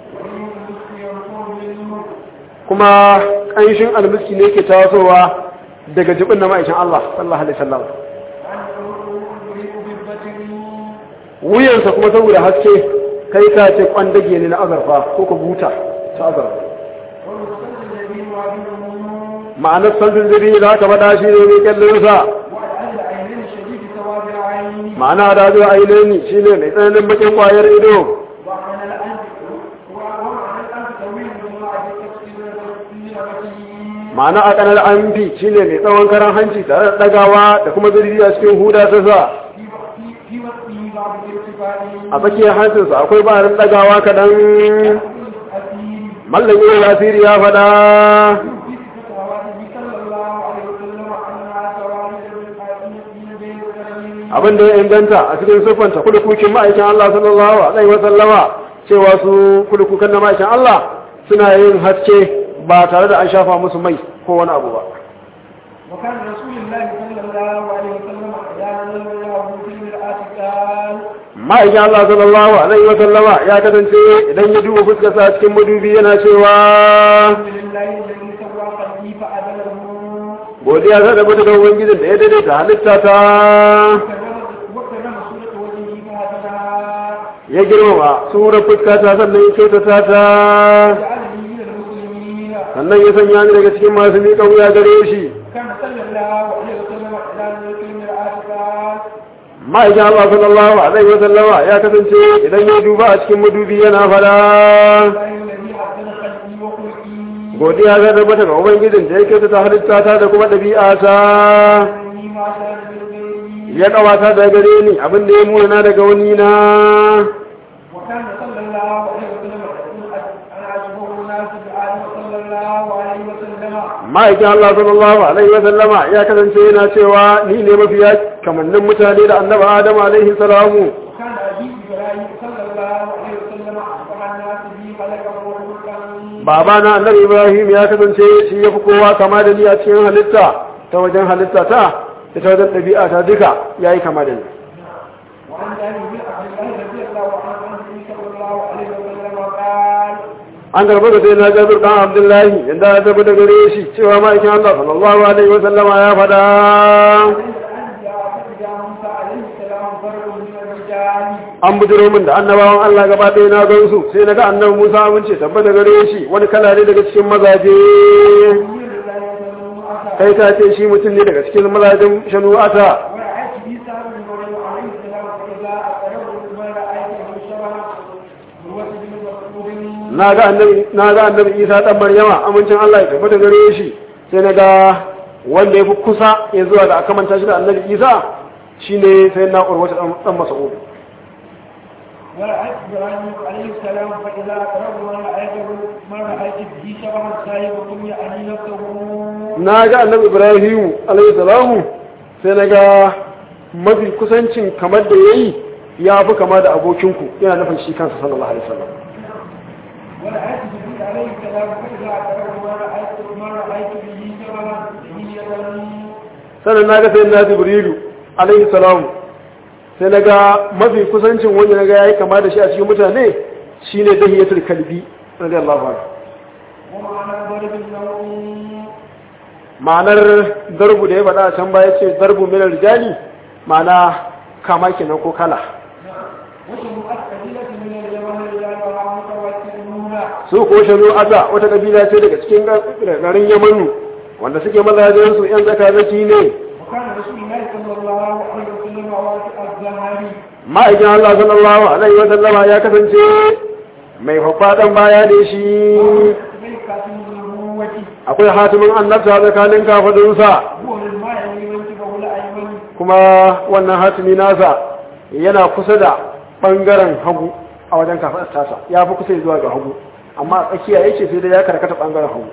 kuma ƙanshin almiski ne ke tasowa daga jibin na ma'aikin Allah sallallahu alaihi wasallam wuyansa kuma saboda haske kai ka ce kwandage ne na azarfa ko ka buta ta azarfa ma'anar sanfin ziri da aka faɗa shi ne mai kyallinsa ma'ana da zuwa ainihin shi ne mai tsananin bakin kwayar ido ma'ana a kanar amfi shi ne mai tsawon karan hanci tare da ɗagawa da kuma zirgi a cikin huda ta sa a tsakiyar hancinsa akwai barin ɗagawa kaɗan mallan yin lasiri ya faɗa abin da ya inganta a cikin siffanta kudukukin ma'aikin Allah sallallahu alaihi wa sallama cewa su kudukukan na ma'aikin Allah suna yin haske ba tare da an shafa musu mai ko wani abu ba وكان رسول الله صلى الله عليه وسلم إذا نزل الله في المرآة قال ma'aikin Allah sallallahu alaihi wa sallama ya kasance idan ya duba fuskarsa cikin madubi yana cewa الحمد لله الذي سوى قلبي فأدله godiya ta da da ubangijin da ya daidaita halitta ta وكرم سورة وجهه فهدنا ya girmama surar fuskata sannan ya kyautata ta جعلني من المسلمين sannan ya sanya ni daga cikin masu miƙa wuya gare shi كان صلى الله عليه وسلم إذا نزل في المرآة قال ma'aikin Allah sallallahu alaihi wa sallama ya kasance idan ya duba a cikin madubi yana fada الله الذي حسن خلقي وخلقي godiya ta tabbata ga ubangijin da ya kyautata halitta ta da kuma ɗabi'a ta إني ما شاء بالغيري ya kawata da gare ni abin da ya muna daga wani na وكان صلى الله عليه وسلم يقول أنا أشبه الناس بآدم صلى الله عليه وسلم ma'aikin Allah sallallahu alaihi wa sallama ya kasance yana cewa ni ne mafiya kamannin mutane da annabi Adam alaihi salamu وكان أبي إبراهيم صلى الله عليه وسلم أشبه الناس بي خلقا وخلقا babana annabi Ibrahim ya kasance shi ya fi kowa kama da ni a cikin halitta ta wajen halitta ta da ta wajen ɗabi'a ta duka ya yi kama da ni وعن جابر بن عبد الله رضي الله عنه عن النبي صلى الله عليه وسلم قال an garba da sai na jabir dan abdullahi yanda ya tafi da gare shi cewa ma'aikin Allah sallallahu alaihi wa sallama ya faɗa الأنبياء فإذا موسى عليه السلام فرد من الرجال an bujiro min da annabawan Allah gaba ɗaya na gan su sai na ga annabi Musa amince tabbata gare shi wani kala ne daga cikin mazaje يقول لا يزالون أتى kai ta ce shi mutum ne daga cikin mazajen shanu'ata ورأيت عيسى بن مريم عليه السلام فإذا أقرب المرأة na ga annabi na ga annabi Isa dan Maryama amincin Allah ya tabbata gare shi sai na ga wanda ya fi kusa ya zuwa da aka manta shi da annabi Isa shine sai na urwata dan Mas'ud ورأيت إبراهيم عليه السلام فإذا أقرب ما رأيته ما رأيت به شبها صاحبكم يعني نفسه na ga annabi Ibrahim alayhi salamu sai na ga mafi kusancin kamar da yayi ya fi kama da abokinku yana nufin shi kansa sallallahu alaihi wasallam ورأيت جبريل عليه السلام فإذا أقرب ما رأيت ما رأيت به شبها به sannan na ga sai na Jibrilu alayhi salamu sai na ga mafi kusancin wanda na ga yayi kama da shi a cikin mutane shine dahiyatul kalbi radiyallahu anhu ومعنى ضرب النوم ma'anar darbu da ya faɗa a can baya ce darbu min rijali ma'ana kama kenan ko kala وشمعت قبيلة من اليمن رجالها متوكلون su ko shanu asa wata kabila ce daga cikin garin yamanu wanda suke mazajen su yan zaka zaki ne وكان رسول الله صلى الله عليه وسلم واسع الزهري ma'aikin Allah sallallahu alaihi wa sallama ya kasance mai fafadan baya da shi ملكة النبوة akwai hatimin annabta tsakanin kafadunsa هو الماء ينتبه الأيمن kuma wannan hatimi nasa yana kusa da bangaren hagu a wajen kafadar tasa ya fi kusa zuwa ga hagu amma a tsakiya yake sai dai ya karkata bangaren hagu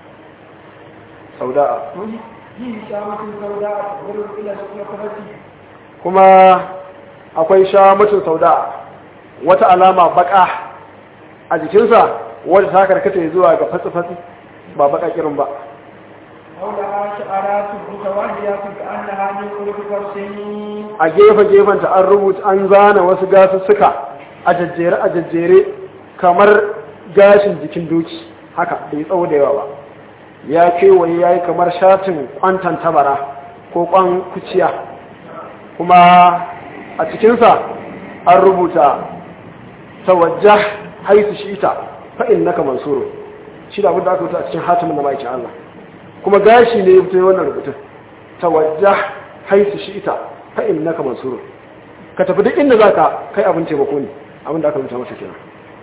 sauda'a فيه شامة سوداء تغرب إلى الشفرة kuma akwai shamacin sauda'a wata alama baka a jikinsa wadda ta karkata zuwa ga fatsi-fatsi ba baka kirin ba حولها شعرات متواهيات كأنها من قلوب فرسين a gefe-gefenta an rubuta an zana wasu gasussuka a jajjere a jajjere kamar gashin jikin doki haka bai tsawo da yawa ba ya kewaye ya yi kamar shatin kwantan tabara ko kwan kuciya kuma a cikinsa an rubuta tawajja haisu shi ita fa'in naka mansuro shi da abinda aka rubuta a cikin hatimin na ma'aikin Allah kuma gashi ne ya fito wannan rubutun tawajja haisu shi ita fa'in naka mansuro ka tafi duk inda za ka kai abin taimako ne abin da aka rubuta masa kenan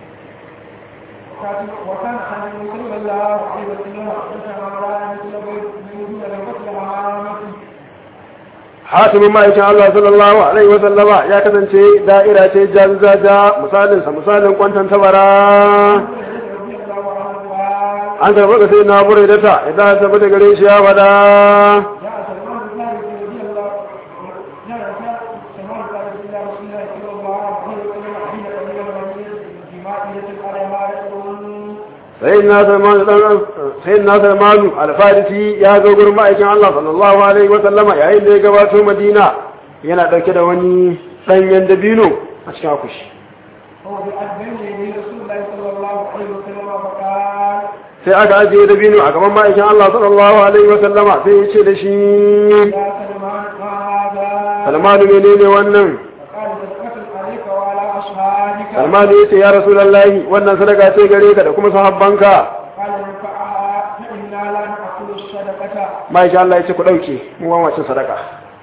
وكان خالد صلى الله عليه وسلم أحدث مرأة مثل بيت من مثل الهامة hatimin ma'aikin Allah sallallahu alaihi wa sallama ya kasance da'ira ce jazaja misalin sa misalin kwantan tabara رضي الله عنه قال an karɓa ga sai na bure da ta idan ta bada gare shi ya fada جاء سلمان الفارسي رضي الله جاء سلمان الفارسي إلى رسول الله صلى الله عليه وسلم حين قبل المدينة بجماعية عليها رسول sai na salmanu dan sai na salmanu alfarisi ya zo gurin ma'aikin Allah sallallahu alaihi wa sallama yayin da ya gabato Madina yana dauke da wani danyen dabino a cikin akushi هو بأذن يدي رسول الله صلى الله عليه وسلم فقال sai aka ajiye dabino a gaban ma'aikin Allah sallallahu alaihi wa sallama sai ya ce da shi يا سلمان ما هذا salmanu menene wannan فقال صدقة عليك وعلى أصحابك salmanu ya ce ya rasulullahi wannan sadaka ce gare ka da kuma sahabbanka قال ارفعها فإنا لا نأكل الصدقة ma'aikin Allah ya ce ku dauke mu ba wacin sadaka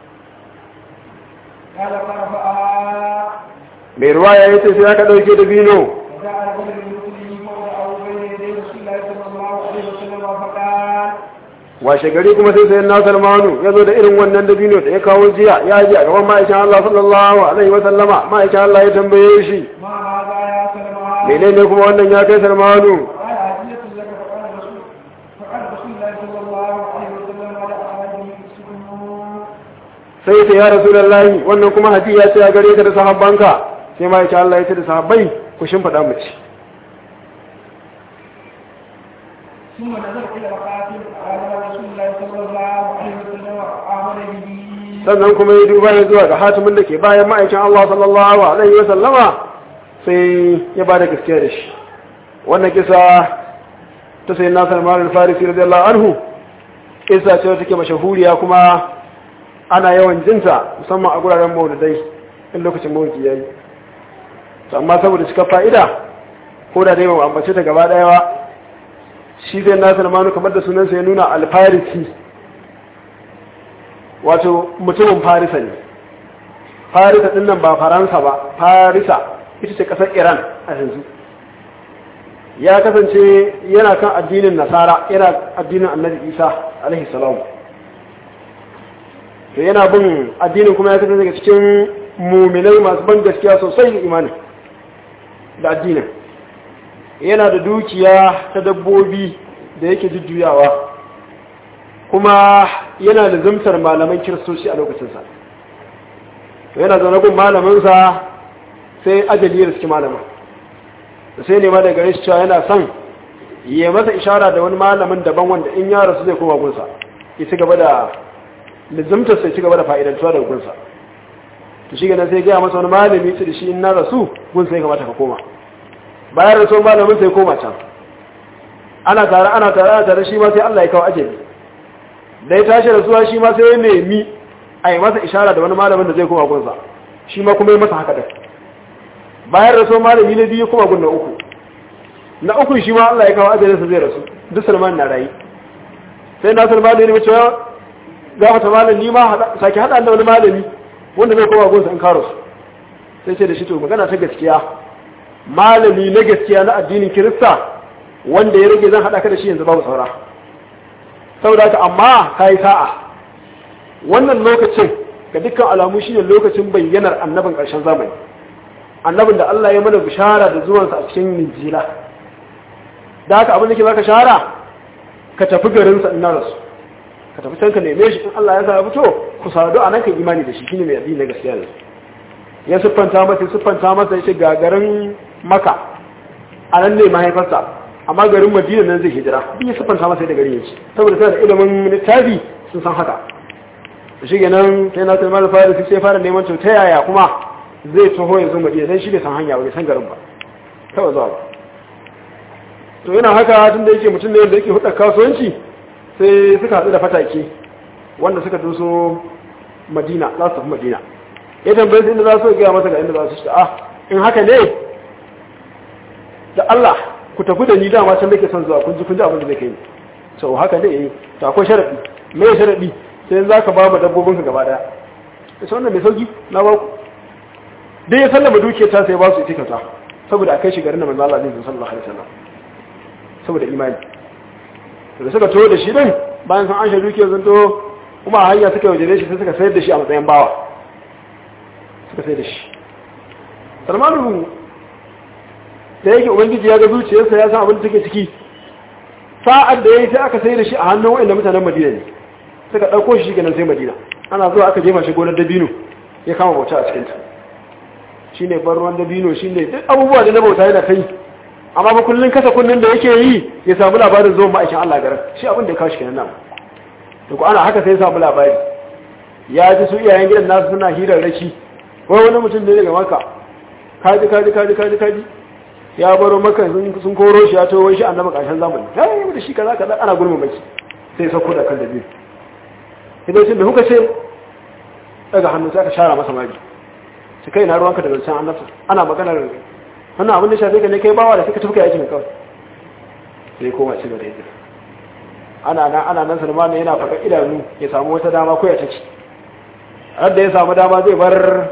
قال فرفعها mai ruwaya ya ce sai aka dauke dabino وجاء رجل من مثله فوضعه بين يدي رسول الله صلى الله عليه وسلم فقال washe gari kuma sai sayan na salmanu ya zo da irin wannan dabino da ya kawo jiya ya ji a gaban ma'aikin Allah sallallahu alaihi wa sallama ma'aikin Allah ya tambaye shi ما هذا يا سلمان menene kuma wannan ya kai salmanu قال هدية لك فقال رسول فقال رسول الله صلى الله عليه وسلم على أحده السجون sai ya ce ya rasulullahi wannan kuma hadiya ce a gare ka da sahabbanka sai ma'aikin Allah ya ce da sahabbai ku shimfiɗa mu ci ثم نظر إلى القاتل قال رسول الله صلى الله عليه وسلم آمن به sannan kuma ya duba ya zuwa ga hatimin da ke bayan ma'aikin Allah sallallahu alaihi wa sallama sai ya ba da gaskiya da shi wannan kisa ta sai nasar malar farisi radiyallahu anhu kisa ce wata ke mashahuriya kuma ana yawan jinta musamman a guraren maulidai in lokacin maulidi ya yi to amma saboda cika fa'ida ko da dai ba mu ambace ta gaba daya ba shi zai nasar manu kamar da sunansa ya nuna alfarisi wato mutumin farisa ne farisa din nan ba faransa ba farisa ita ce kasar iran a yanzu ya kasance yana kan addinin nasara yana addinin annabi isa alaihi salam to yana bin addinin kuma ya kasance daga cikin muminai masu ban gaskiya sosai da imani da addinin yana da dukiya ta dabbobi da yake jujjuyawa kuma yana da zumtar malaman kiristoci a lokacinsa to yana zaune gun malaminsa sai ajali ya riski malamin da sai nema daga gare shi cewa yana son ya masa ishara da wani malamin daban wanda in ya rasu zai koma gunsa ya ci gaba da lizimtar sai ci gaba da fa'idantuwa daga gunsa to shi ganin sai gaya masa wani malami ce da shi in na rasu gunsa ya kamata ka koma bayan rasu malamin sai koma can ana tare ana tare ana tare shi ma sai Allah ya kawo ajali da ya tashi rasuwa shi ma sai ya nemi a yi masa ishara da wani malamin da zai koma gunsa shi ma kuma yi masa haka da bayan rasu malami na biyu kuma gun na uku na uku shi ma Allah ya kawo ajalinsa zai rasu duk salman na rayu sai na salman ne mace za ta malam ni ma sake haɗa da wani malami wanda zai koma gunsa in karo su sai ce da shi to magana ta gaskiya malami na gaskiya na addinin kirista wanda ya rage zan haɗa ka da shi yanzu babu saura saboda haka amma ka yi sa'a wannan lokacin ga dukkan alamu shi ne lokacin bayyanar annabin ƙarshen zamani annabin da Allah ya mana bishara da zuwansa a cikin Injila da haka abin da ke baka shahara ka tafi garin sa ina rasu ka tafi can ka neme shi in Allah ya sa ya fito ku sadu a nan kan imani da shi shine mai addini na gaskiya ne ya siffanta masa siffanta masa yace ga garin Makka a nan ne mahaifarsa amma garin Madina nan zai hijira duk ya siffanta masa da garin yake saboda sai da ilimin littafi sun san haka shi kenan sai na Salman al-Farisi sai fara neman to ta yaya kuma zai taho ya zo madina dan shi bai san hanya ba bai san garin ba kawai zuwa ba to yana haka tun da yake mutum ne da yake hudar kasuwanci sai suka haɗu da fatake wanda suka doso madina za su tafi madina ya tambaye su inda za su gaya masa ga inda za su shi ah in haka ne da Allah ku tafi da ni dama can nake son zuwa kun ji kun ji abin da zai kai to haka ne eh to akwai sharadi me sharadi sai za ka ba mu dabbobinka gaba daya sai wannan mai sauki na ba ku dai ya sallama dukiyar ta sai ba su ita kyauta saboda a kai shi garin da manzo Allah zai sallallahu alaihi wasallam saboda imani to da suka to da shi din bayan sun anshe dukiyar sun to kuma a hanya suka yaudare shi sai suka sayar da shi a matsayin bawa suka sayar da shi Salmanu da yake ubangiji ya ga zuciyarsa ya san abin da take ciki sa'ad da yayi sai aka sayar da shi a hannun wanda mutanen Madina ne suka dauko shi ganin sai Madina ana zuwa aka jefa shi gonar dabino ya kama bauta a cikin ta shi ne ban ruwan dabino shi ne duk abubuwa da na bauta yana ta yi amma ba kullum kasa kunnin da yake yi ya samu labarin zuwan ma'aikin Allah garin shi abin da ya kawo shi kenan nan da ku ana haka sai ya samu labari ya ji su iyayen gidan nasu suna hirar raki wai wani mutum ne daga maka kaji kaji kaji kaji kaji ya baro maka sun koro shi ya towo shi annabi ƙarshen zamani ya yi da shi kaza kaza ana gulma maki sai sauko da kan dabino idan sun da kuka ce daga hannu sai aka shara masa magi su kai na ruwanka da zancen annabta ana maganar wannan abin da shafe ka ne kai bawa da suka tafi kai aikin kawai sai koma ci gaba yadda ana nan ana nan salmanu yana faka idanu ya samu wata dama ko ya ta ci da ya samu dama zai bar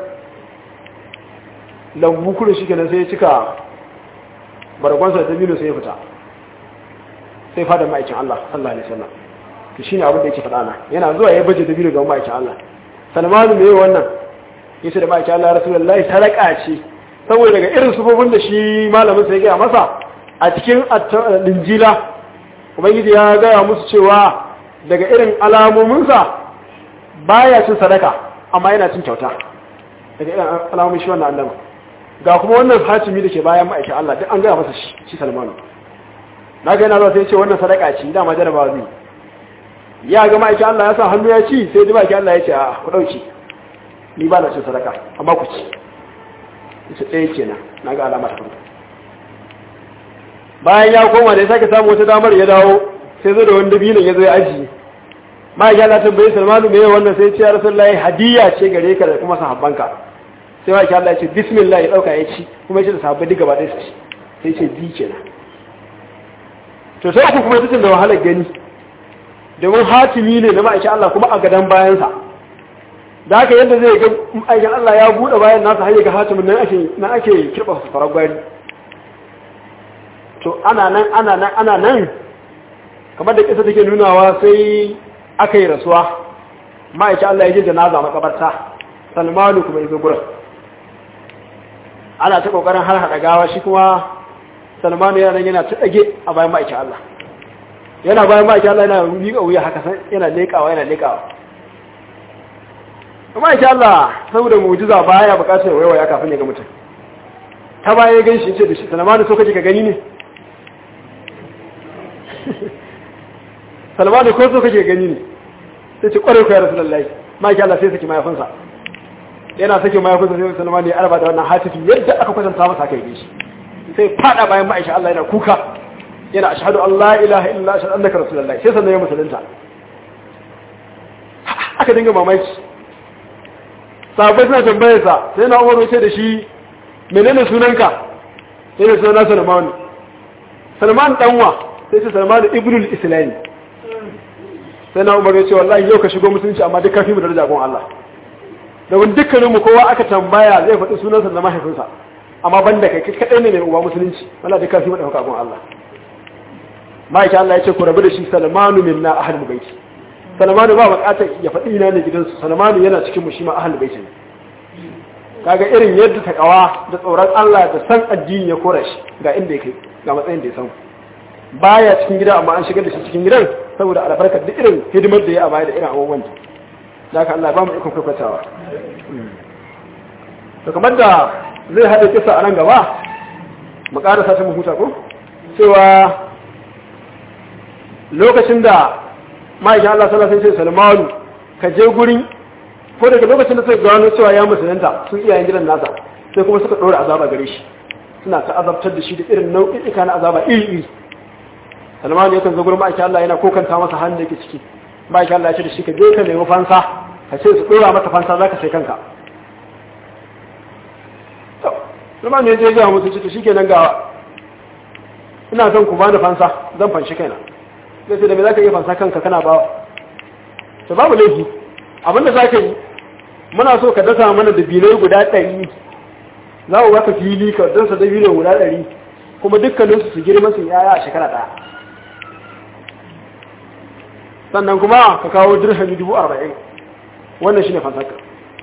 lambu kudu shi kenan sai ya cika bargonsa da dabino sai ya fita sai fada ma'aikin Allah sallallahu alaihi wasallam to shine abin da yake faɗa na yana zuwa ya baje dabino ga ma'aikin Allah salmanu me wannan yace da ma'aikin Allah rasulullahi sadaka ce saboda daga irin sufofin da shi malamin sai ya gaya masa a cikin linjila ubangiji ya gaya musu cewa daga irin alamominsa baya cin sadaka amma yana cin kyauta daga irin alamomin shi wannan annaba ga kuma wannan hatimi da ke bayan ma'aikin Allah duk an gaya masa shi shi salmanu na ga yana zuwa sai ce wannan sadaka ce dama jarabawa zai ya ga ma'aikin Allah ya sa hannu ya ci sai ji ma'aikin Allah ya ce a ku ɗauki ni ba na cin sadaka amma ku ci ita ɗaya kenan na ga alamar farko bayan ya koma da ya sake samu wata damar ya dawo sai zo da wani dabinin ya zo ya ajiye ma ya la tambaye salmanu me wannan sai ce ya rasulullahi hadiya ce gare ka da kuma sahabbanka sai wa Allah ya ce bismillah ya dauka ya ci kuma ya ce da sahabbai duka ba dai su ci sai ce bi kenan to sai ku kuma ita da wahalar gani domin hatimi ne na ma'aikin Allah kuma a gadan bayansa da haka yadda zai ga aikin Allah ya buɗe bayan nasa har ga hatimin nan ake nan ake kirɓa su farar gwari to ana nan ana nan ana nan kamar da kisa take nunawa sai aka yi rasuwa ma'aikin Allah ya ji janaza makabarta salmanu kuma izo gurin ana ta kokarin har hada gawa shi kuma salmanu yana nan yana ta dage a bayan ma'aikin Allah yana bayan ma'aikin Allah yana miƙa wuya haka san yana leƙawa yana leƙawa ma'aikin Allah saboda mu'jiza baya bukatar waiwaya kafin ya ga mutum ta baya ya ganshi ce da shi salmanu so kake ka gani ne salmanu ko so kake gani ne sai ce kwarai ku ya rasu lallai ma'aikin Allah sai saki mayafinsa yana sake mayafinsa sai salmanu ya arba da wannan hatifi yadda aka kwatanta masa kai shi sai fada bayan ma'aikin Allah yana kuka yana ashhadu an la ilaha illa ashhadu annaka rasulullah sai sannan ya musulunta aka dinga mamaki sahabbai suna tambayar sa sai na Umar ce da shi menene sunanka sai da sunan Salman Salman danwa sai ce Salman ibnul Islam sai na Umar ya ce wallahi yau ka shigo musulunci amma duk kafin mu daraja gon Allah domin dukkaninmu kowa aka tambaya zai faɗi sunansa da mahaifinsa amma banda kai kai kadai ne mai uba musulunci wala duk kafin mu dauka gon Allah ma'aiki Allah ya ce ku rabu da shi salmanu minna ahlul baiti salmanu ba bukatar ya faɗi ina ne gidansu salmanu yana cikin mu shi ma ahlul baiti ne kaga irin yadda takawa da tsoron Allah da san addini ya kora shi ga inda yake ga matsayin da ya samu baya cikin gida amma an shigar da shi cikin gidan saboda albarkar duk irin hidimar da ya a baya da irin abubuwan da haka Allah ba mu ikon kwakwatawa to kamar da zai haɗa kisa a nan gaba mu ƙarasa ta mu huta ko cewa lokacin da ma'aikin Allah sallallahu alaihi wasallam Salmanu ka je gurin ko daga lokacin da suka gano cewa ya musulunta sun iyayen gidan nasa sai kuma suka dora azaba gare shi suna ta azabtar da shi da irin nau'i'ika na azaba iri iri Salmanu yakan zo gurin ma'aikin Allah yana kokanta masa hannun da yake ciki ma'aikin Allah ya ce da shi ka je ka nemi fansa ka ce su dora mata fansa zaka sai kanka to Salmanu ya je ga musu ciki shikenan ga ina son ku bani fansa zan fanshi kaina sai sai da me zaka iya fansa kanka kana ba to babu laifi abinda zaka yi muna so ka dasa mana da bilai guda 100 za mu baka fili ka dasa da bilai guda 100 kuma dukkanin su su girma su yaya a shekara daya sannan kuma ka kawo dirhami 40 wannan shine fansaka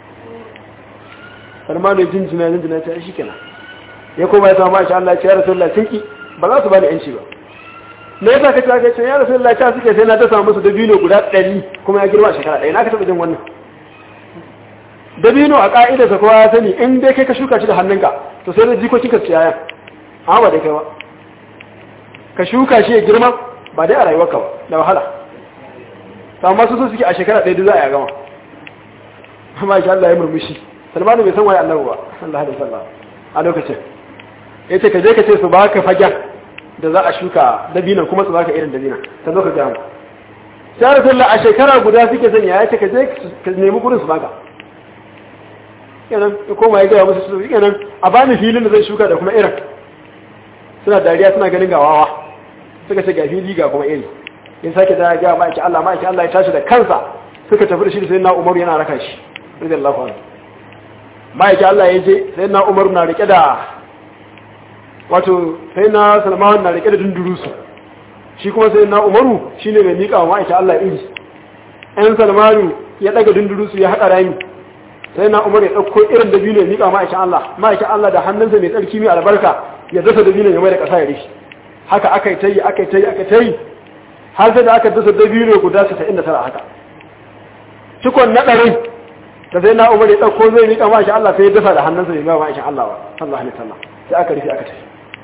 Salmanu jinjina jinjina ta shi kenan ya koma ya samu Aisha Allah ya ce ya Rasulullah sun ba za su bani yanci ba me yasa kace aka ce ya rasulullahi ta suke sai na dasa musu dabino guda 100 kuma ya girma shekara ɗaya na ka taba jin wannan dabino a ka'ida sa kowa ya sani in dai kai ka shuka shi da hannunka to sai da jikokin ka ciyayan amma ba dai kai ba ka shuka shi ya girma ba dai a rayuwarka ba da wahala to amma su so suke a shekara ɗaya za a ya gama amma insha Allah ya murmushi Salmanu bai san waye Allah ba sallallahu alaihi wasallam a lokacin yace ka je ka ce su baka fagen da za a shuka dabinan kuma su baka irin dabinan ta zo ka ga mu sai rasulullah a shekara guda suke sanya ya ce ka je ka nemi gurin su baka kenan ya koma ya gaya musu su kenan a bani filin da zai shuka da kuma irin suna dariya suna ganin gawawa suka ce ga fili ga kuma iri in sake da ya ga ma'aikin Allah ma'aikin Allah ya tashi da kansa suka tafi da shi da sai na Umaru yana raka shi radiyallahu anhu ma'aikin Allah ya je sai na Umaru na rike da wato sai na salman na rike da dundurusu shi kuma sai na umaru shi ne mai miƙa wa ma'aika Allah iri ɗan salmanu ya ɗaga dundurusu ya haɗa rami sai na umaru ya ɗauko irin da biyu ne miƙa ma'aikin Allah ma'aikin Allah da hannunsa mai tsarki mai albarka ya dasa da biyu ya mai da ƙasa ya rishi haka aka yi ta yi aka yi ta yi aka ta yi har sai da aka dasa da biyu ne guda casa'in da tara haka cikon na ɗarin da sai na umaru ya ɗauko zai miƙa ma'aikin Allah sai ya dasa da hannunsa mai miƙa ma'aikin Allah ba sallallahu alaihi wasallam sai aka rufe aka tafi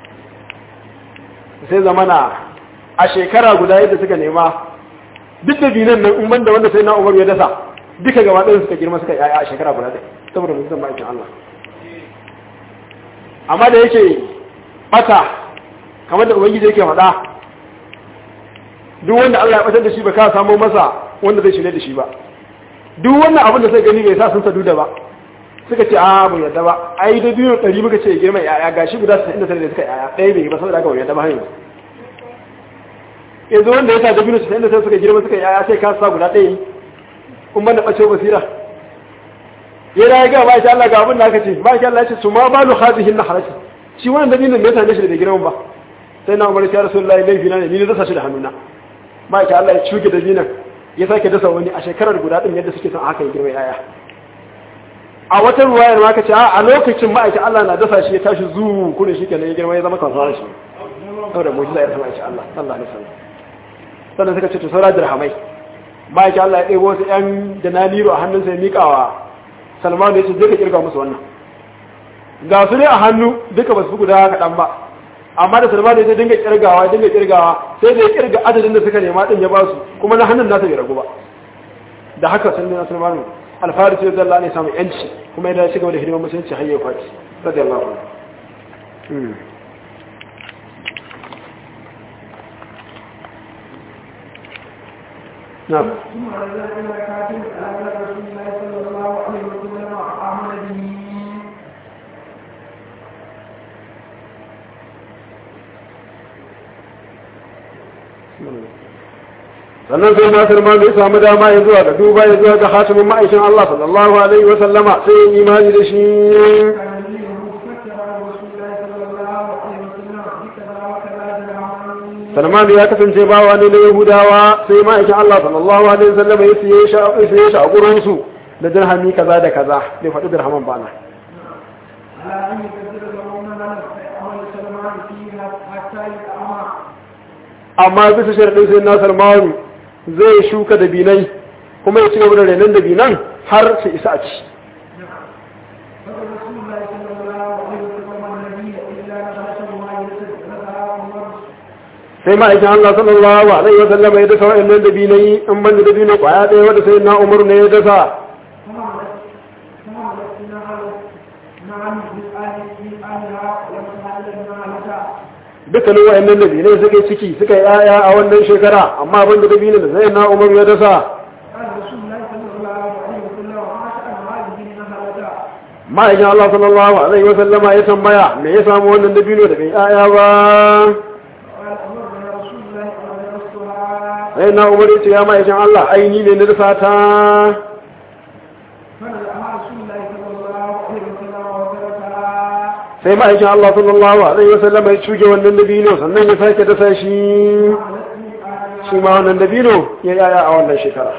sai zamana a shekara guda yadda suka nema duk da binan nan in banda wanda sai na umar ya dasa duka gaba ɗaya suka girma suka yaya a shekara guda ɗaya saboda mutum ma'aikin Allah amma da yake bata kamar da ubangiji yake faɗa duk wanda Allah ya batar da shi ba ka samu masa wanda zai shirye da shi ba duk wannan abin da sai gani bai sa sun sadu da ba suka ce a mu yadda ba ai da biyu ɗari muka ce girma yaya gashi guda 99 da suka yaya ɗaya bai ba saboda aka yadda ba hanyar yanzu wanda ya sa da biyu 99 suka girma suka yaya sai ka sa guda ɗaya kuma da ɓace basira ya da ya ga ba shi Allah ga abin da aka ce ba shi Allah ya ce su ma ba lu hadihin na harashi shi wannan da biyu ne ya same shi da girman ba sai na umar ya rasulullahi laifi na ne ni na dasa shi da hannuna ma'aikata Allah ya cuke da dinan ya sake dasa wani a shekarar guda din yadda suke son haka ya girma yaya a wata ruwayar ma kace a lokacin ma'aikata Allah na dasa shi ya tashi zu kuna shi kenan ya girma ya zama kansa shi saboda mu'jiza ya zama insha Allah sallallahu alaihi wasallam sannan suka ce to saura dirhamai ma'aikata Allah ya ɗebo wasu ƴan dananiru a hannunsa ya miƙawa Salman ya ce je ka kirga musu wannan ga su ne a hannu duka ba su guda kaɗan ba amma da salma da ya dinga kirgawa dinga kirgawa sai da ya kirga adadin da suka nema din ya ba su kuma na hannun nasa bai ragu ba da haka sun nuna salmanu alfaris ya zalla ne samu yanci kuma ya dace gaba da hidimar musulunci har ya kwaci radiyallahu anhu نعم ثم رجع الى كاتب على رسول الله صلى الله عليه وسلم وامن به sannan sai nasir ma bai samu dama ya zuwa ga duba ya zuwa ga hatimin ma'aikin Allah sallallahu alaihi wa sallama sai ya imani da shi كان لي مفكر رسول الله صلى الله عليه وسلم بكذا وكذا درهم Salman ya kasance bawa ne na Yahudawa sai ma'aikin Allah sallallahu alaihi wa sallama ya siye shi ya siye shi a gurin su da dirhami kaza da kaza bai faɗi dirhaman bana على ان يكثر لهم من عمل سلمان فيها حتى يتأمر amma bisa sharadin sai na Salman zai shuka dabinai kuma ya ci gaba da renon dabinan har su isa a ci فقد رسول الله صلى الله عليه وسلم النبي الا نبات ما يسد نبها عمر sai ma'aikin Allah sallallahu alaihi wa sallama ya dasa wa'annan dabinai in ban da dabino kwaya ɗaya wanda sai na Umar ne ya dasa فمرت فمرت نعم نعم بالآل من آلها ومسائل المعلكة dukkanin wa'annan dabinai suka yi ciki suka yi 'ya'ya a wannan shekara amma ban da dabino da sai na Umar ya dasa قال رسول الله صلى الله عليه وسلم وما شأن هذه النهلة ma'aikin Allah sallallahu alaihi wa sallama ya tambaya me ya samu wannan dabino da bai 'ya'ya ba قال أمرنا رسول الله أن نرسلها sai na Umar ya ce ya ma'aikin Allah aini ne na dasa ta فنزعها رسول الله صلى الله عليه وسلم وتركها sai ma'aikin Allah sallallahu alaihi wa sallama ya cuge wannan dabino sannan ya sake dasa shi قالت لي آلها shi ma wannan dabino ya 'ya'ya a wannan shekara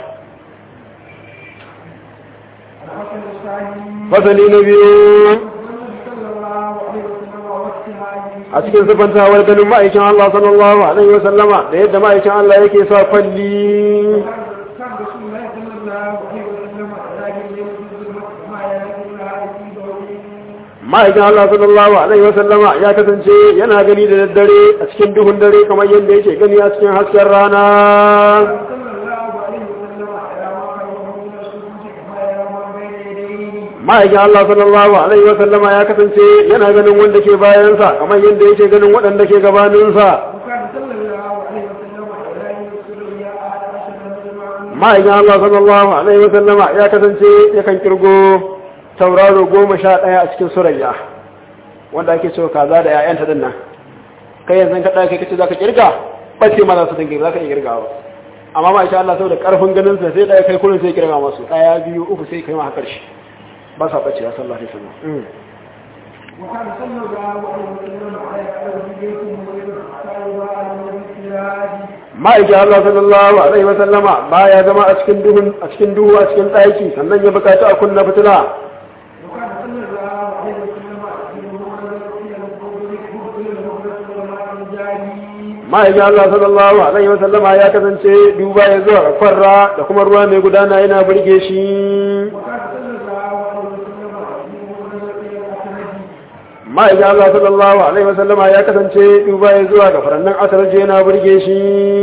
الحسن الثاني fasali na biyu صلى الله عليه وسلم ووقتها a cikin sifantawar ganin ma'aikin Allah sallallahu alaihi wa sallama da yadda ma'aikin Allah yake sa kwalli كان رسول الله صلى الله عليه وسلم لكن يوجد المسجد ما يكون لها في دورين ma'aikin Allah sallallahu alaihi wa sallama ya kasance yana gani da daddare a cikin duhun dare kamar yadda yake gani a cikin hasken rana صلى الله عليه وسلم على ما خلقه من السجود كما يرى ما بين يديه ma'aikin Allah sallallahu alaihi wa sallama ya kasance yana ganin wanda ke bayansa kamar yadda yake ganin waɗanda ke gabaninsa وكان صلى الله عليه وسلم لا يرسل الرياء على أشد من ma'aikin Allah sallallahu alaihi wa sallama ya kasance yakan kirgo tauraro goma sha ɗaya a cikin surayya wanda ake cewa kaza da 'ya'yanta din nan kai yanzu ka ɗaya kai kace zaka kirga bace ma za su dinga zaka iya kirgawa amma ma insha Allah saboda karfin ganin sa sai ɗaya kai kullun sai kirga masu ɗaya biyu uku sai kai ma har ƙarshe ba sa bace sallallahu alaihi wasallam وكان صلى الله عليه وسلم على قلب بيته ويرد حتى يضاء له بالسراج ma'aikin Allah sallallahu alaihi wasallama baya zama a cikin duhun a cikin duhu a cikin ɗaki sannan ya bukaci a kunna fitila وكان صلى الله عليه وسلم إلى القبور إلى المغرب والماء الجاري ma'aikin Allah sallallahu alaihi wasallama ya kasance duba ya zuwa farra da kuma ruwa mai gudana yana burge shi وكان صلى الله عليه وسلم إلى الأسند ma'aikin Allah sallallahu alaihi wasallama ya kasance duba ya zuwa ga farannan asarje yana burge shi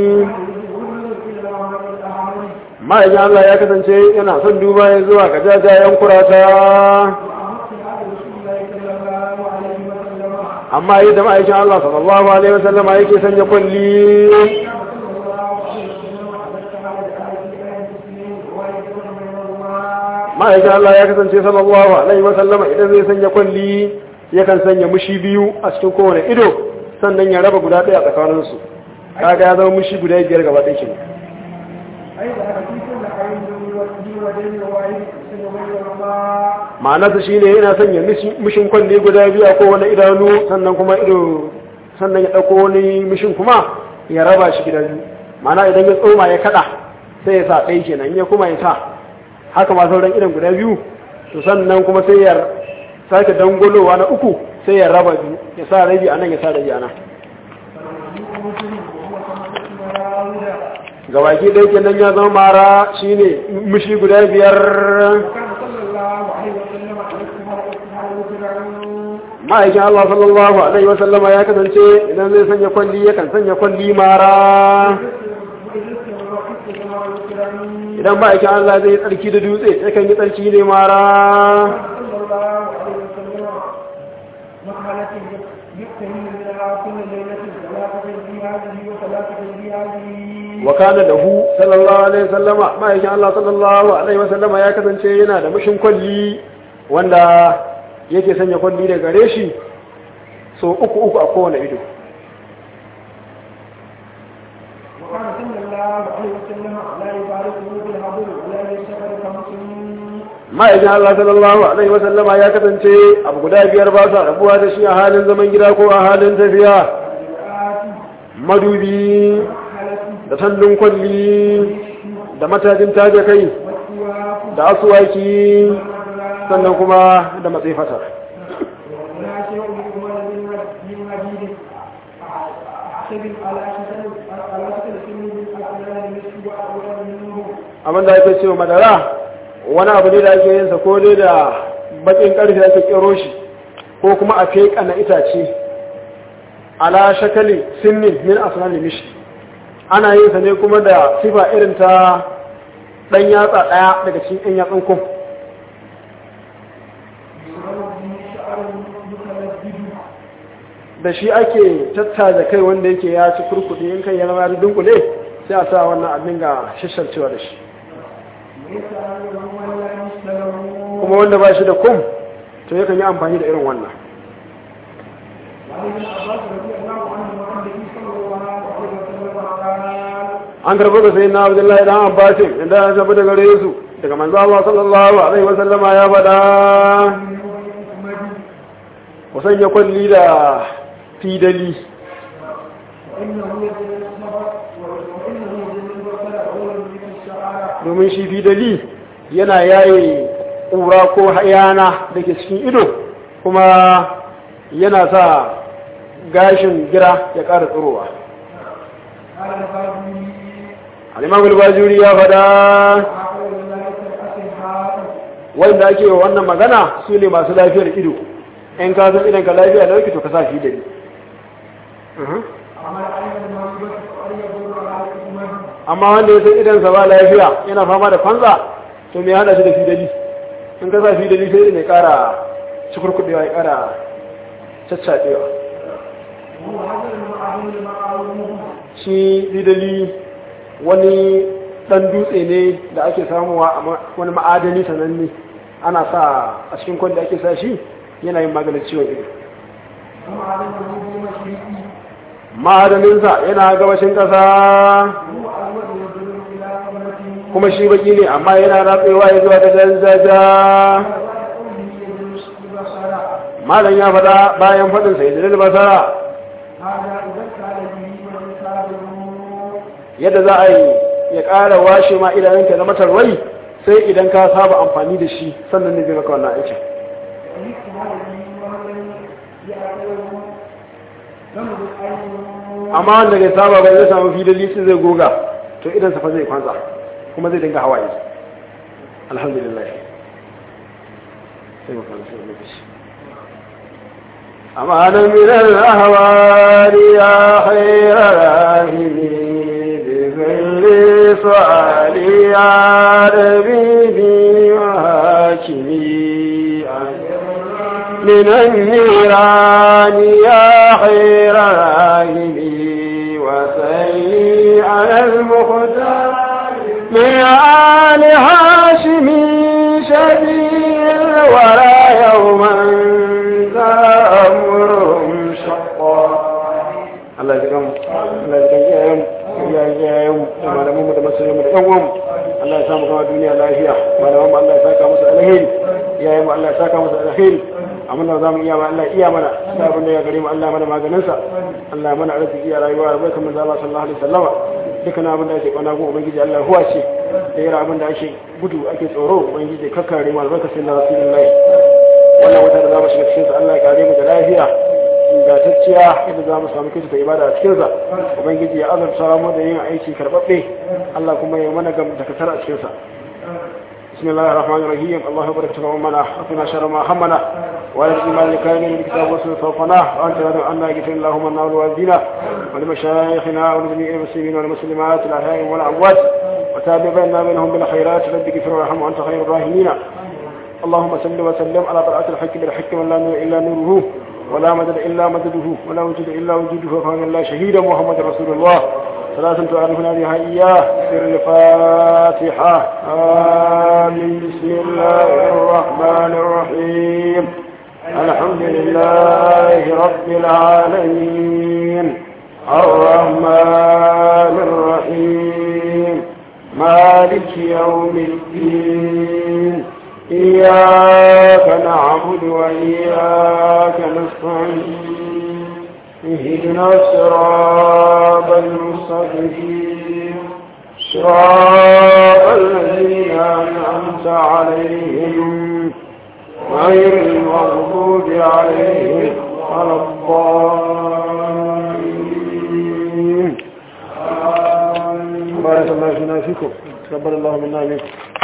ma'aikin Allah ya kasance yana son duba ya zuwa ga jajayen kurata amma yadda ma'aikin Allah sallallahu alaihi wasallama yake sanya kwalli ma'aikin Allah ya kasance sallallahu alaihi wasallama idan zai sanya kwalli yakan sanya mushi biyu a cikin kowane ido sannan ya raba guda ɗaya a tsakaninsu kaga ya zama mushi guda biyar gaba ɗaya kenan ma'anarsa shine yana sanya mushin kwalli guda biyu a kowane idanu sannan kuma ido sannan ya ɗauko wani mishin kuma ya raba shi gida biyu ma'ana idan ya tsoma ya kaɗa sai ya sa ɗaya kenan in ya kuma ya sa haka ma sauran idan guda biyu to sannan kuma sai ya sake dangolowa na uku sai ya raba biyu ya sa rabi a nan ya sa rabi a nan gabaki ɗaya kenan ya zama mara shine mishi guda biyar ma'aikin Allah sallallahu Alaihi wasallama ya kasance idan zai sanya kwalli yakan sanya kwalli mara idan ma'aikin Allah zai tsarki da dutse yakan yi tsarki ne mara wakana da hu sallallahu alaihi wasallama ma'aikin Allah sallallahu alaihi wasallama ya kasance yana da mashin kwalli wanda yake sanya kwalli da gare shi so uku uku a kowane ido ma'aikin Allah sallallahu alaihi wasallama ya kasance abu guda biyar ba sa rabuwa da shi a halin zaman gida ko a halin tafiya madubi da sandun kwalli da matajin taje kai da asuwaki sannan kuma da matsifata abin da ake cewa madara wani abu ne da ake yinsa ko dai da bakin karfe ake kero shi ko kuma a feka na itace ala shakali sinnin min asnani mishi ana yin sa ne kuma da sifa irin ta dan yatsa daya daga cikin ɗan yatsun kun da shi ake tattaza kai wanda yake ya ci kurkuɗi in kai ya zama da dunkule sai a sa wannan abin ga shisharcewa da shi kuma wanda ba shi da kum to yakan yi amfani da irin wannan an karɓi da sai na abdullahi dan abbasin inda ya tafi daga gare su daga manzo Allah sallallahu alaihi wa sallama ya faɗa ku sanya kwalli da fidali domin shi fidali yana yaye ƙura ko hayana da ke cikin ido kuma yana sa gashin gira ya ƙara tsirowa al'imam al-bajuri ya fada wanda ake wa wannan magana su ne masu lafiyar ido in ka san idan ka lafiya da to ka sa fidali amma wanda ya san idansa ba lafiya yana fama da kwanza to me hada shi da fidali in ka sa fidali sai ne kara cikurkudewa ya kara caccaɗewa shi fidali wani ɗan dutse ne da ake samuwa a wani ma'adani sananne ana sa a cikin kwan da ake sa shi yana yin maganin ciwon ido ma'adaninsa yana gabashin ƙasa kuma shi baki ne amma yana ratsewa ya zuwa da jajaja malam ya faɗa bayan faɗinsa ya jirin basara yadda za a yi ya ƙara washe ma idanunka na matarwai sai idan ka saba amfani da shi sannan ne zai maka wannan aikin amma wanda bai saba bai zai samu fidali sai zai goga to idan safa zai kwanza kuma zai dinga hawaye alhamdulillah sai mu kwanza sai mu bishi amma nan min al-ahwari ya khayra rahimi bi kulli su'ali ya rabibi wa hakimi من النيران يا خير راهبي وسلي على المختار من آل هاشم شبيل ولا يوما ذا أمرهم شقا الله يجزاهم الله يجزاهم ya ya yau da malaman mu da masoyan mu da yan uwan Allah ya samu kama duniya lafiya malaman mu Allah ya saka musu alheri yayin mu Allah ya saka musu alheri amma da zamu iya ba Allah iya mana sai abin da ya gare mu Allah mana maganin sa Allah mana arziki a rayuwa bai kamar Allah sallallahu alaihi wasallama dukkan abin da ake kwana go ubangiji Allah huwa ce da yara abin da ake gudu ake tsoro ubangiji kakkare mu albarka sai na rasulullahi wannan wata da zamu shiga cikin sa Allah ya kare mu da lafiya ingantacciya yadda za mu samu kinsu ta ibada a cikinsa ubangiji ya azurta mu da yin aiki karɓaɓɓe Allah kuma ya mana gam da kasar a cikinsa بسم الله الرحمن الرحيم الله يبارك لنا ومنا وقنا شر ما همنا وعلى الايمان لكان من الكتاب والسنه فوقنا وانت لا عنا يغفر اللهم لنا ولوالدينا ولمشايخنا ولجميع المسلمين والمسلمات الاحياء والاموات وتابع بيننا بينهم بالخيرات رب اغفر وارحم وانت خير الراحمين اللهم صل وسلم على طلعة الحق بالحق من لا نور الا نوره ولا مدد الا مدده ولا وجود الا وجوده وكان الله شهيدا محمد رسول الله ثلاثة تعرفنا بها إياه سر الفاتحة آمين بسم الله الرحمن الرحيم الحمد لله رب العالمين الرحمن الرحيم مالك يوم الدين إياك نعبد وإياك نستعين اهدنا الصراط المستقيم صراط الذين أنعمت عليهم غير المغضوب عليهم ولا الضالين بارك الله فينا فيكم تقبل الله منا منكم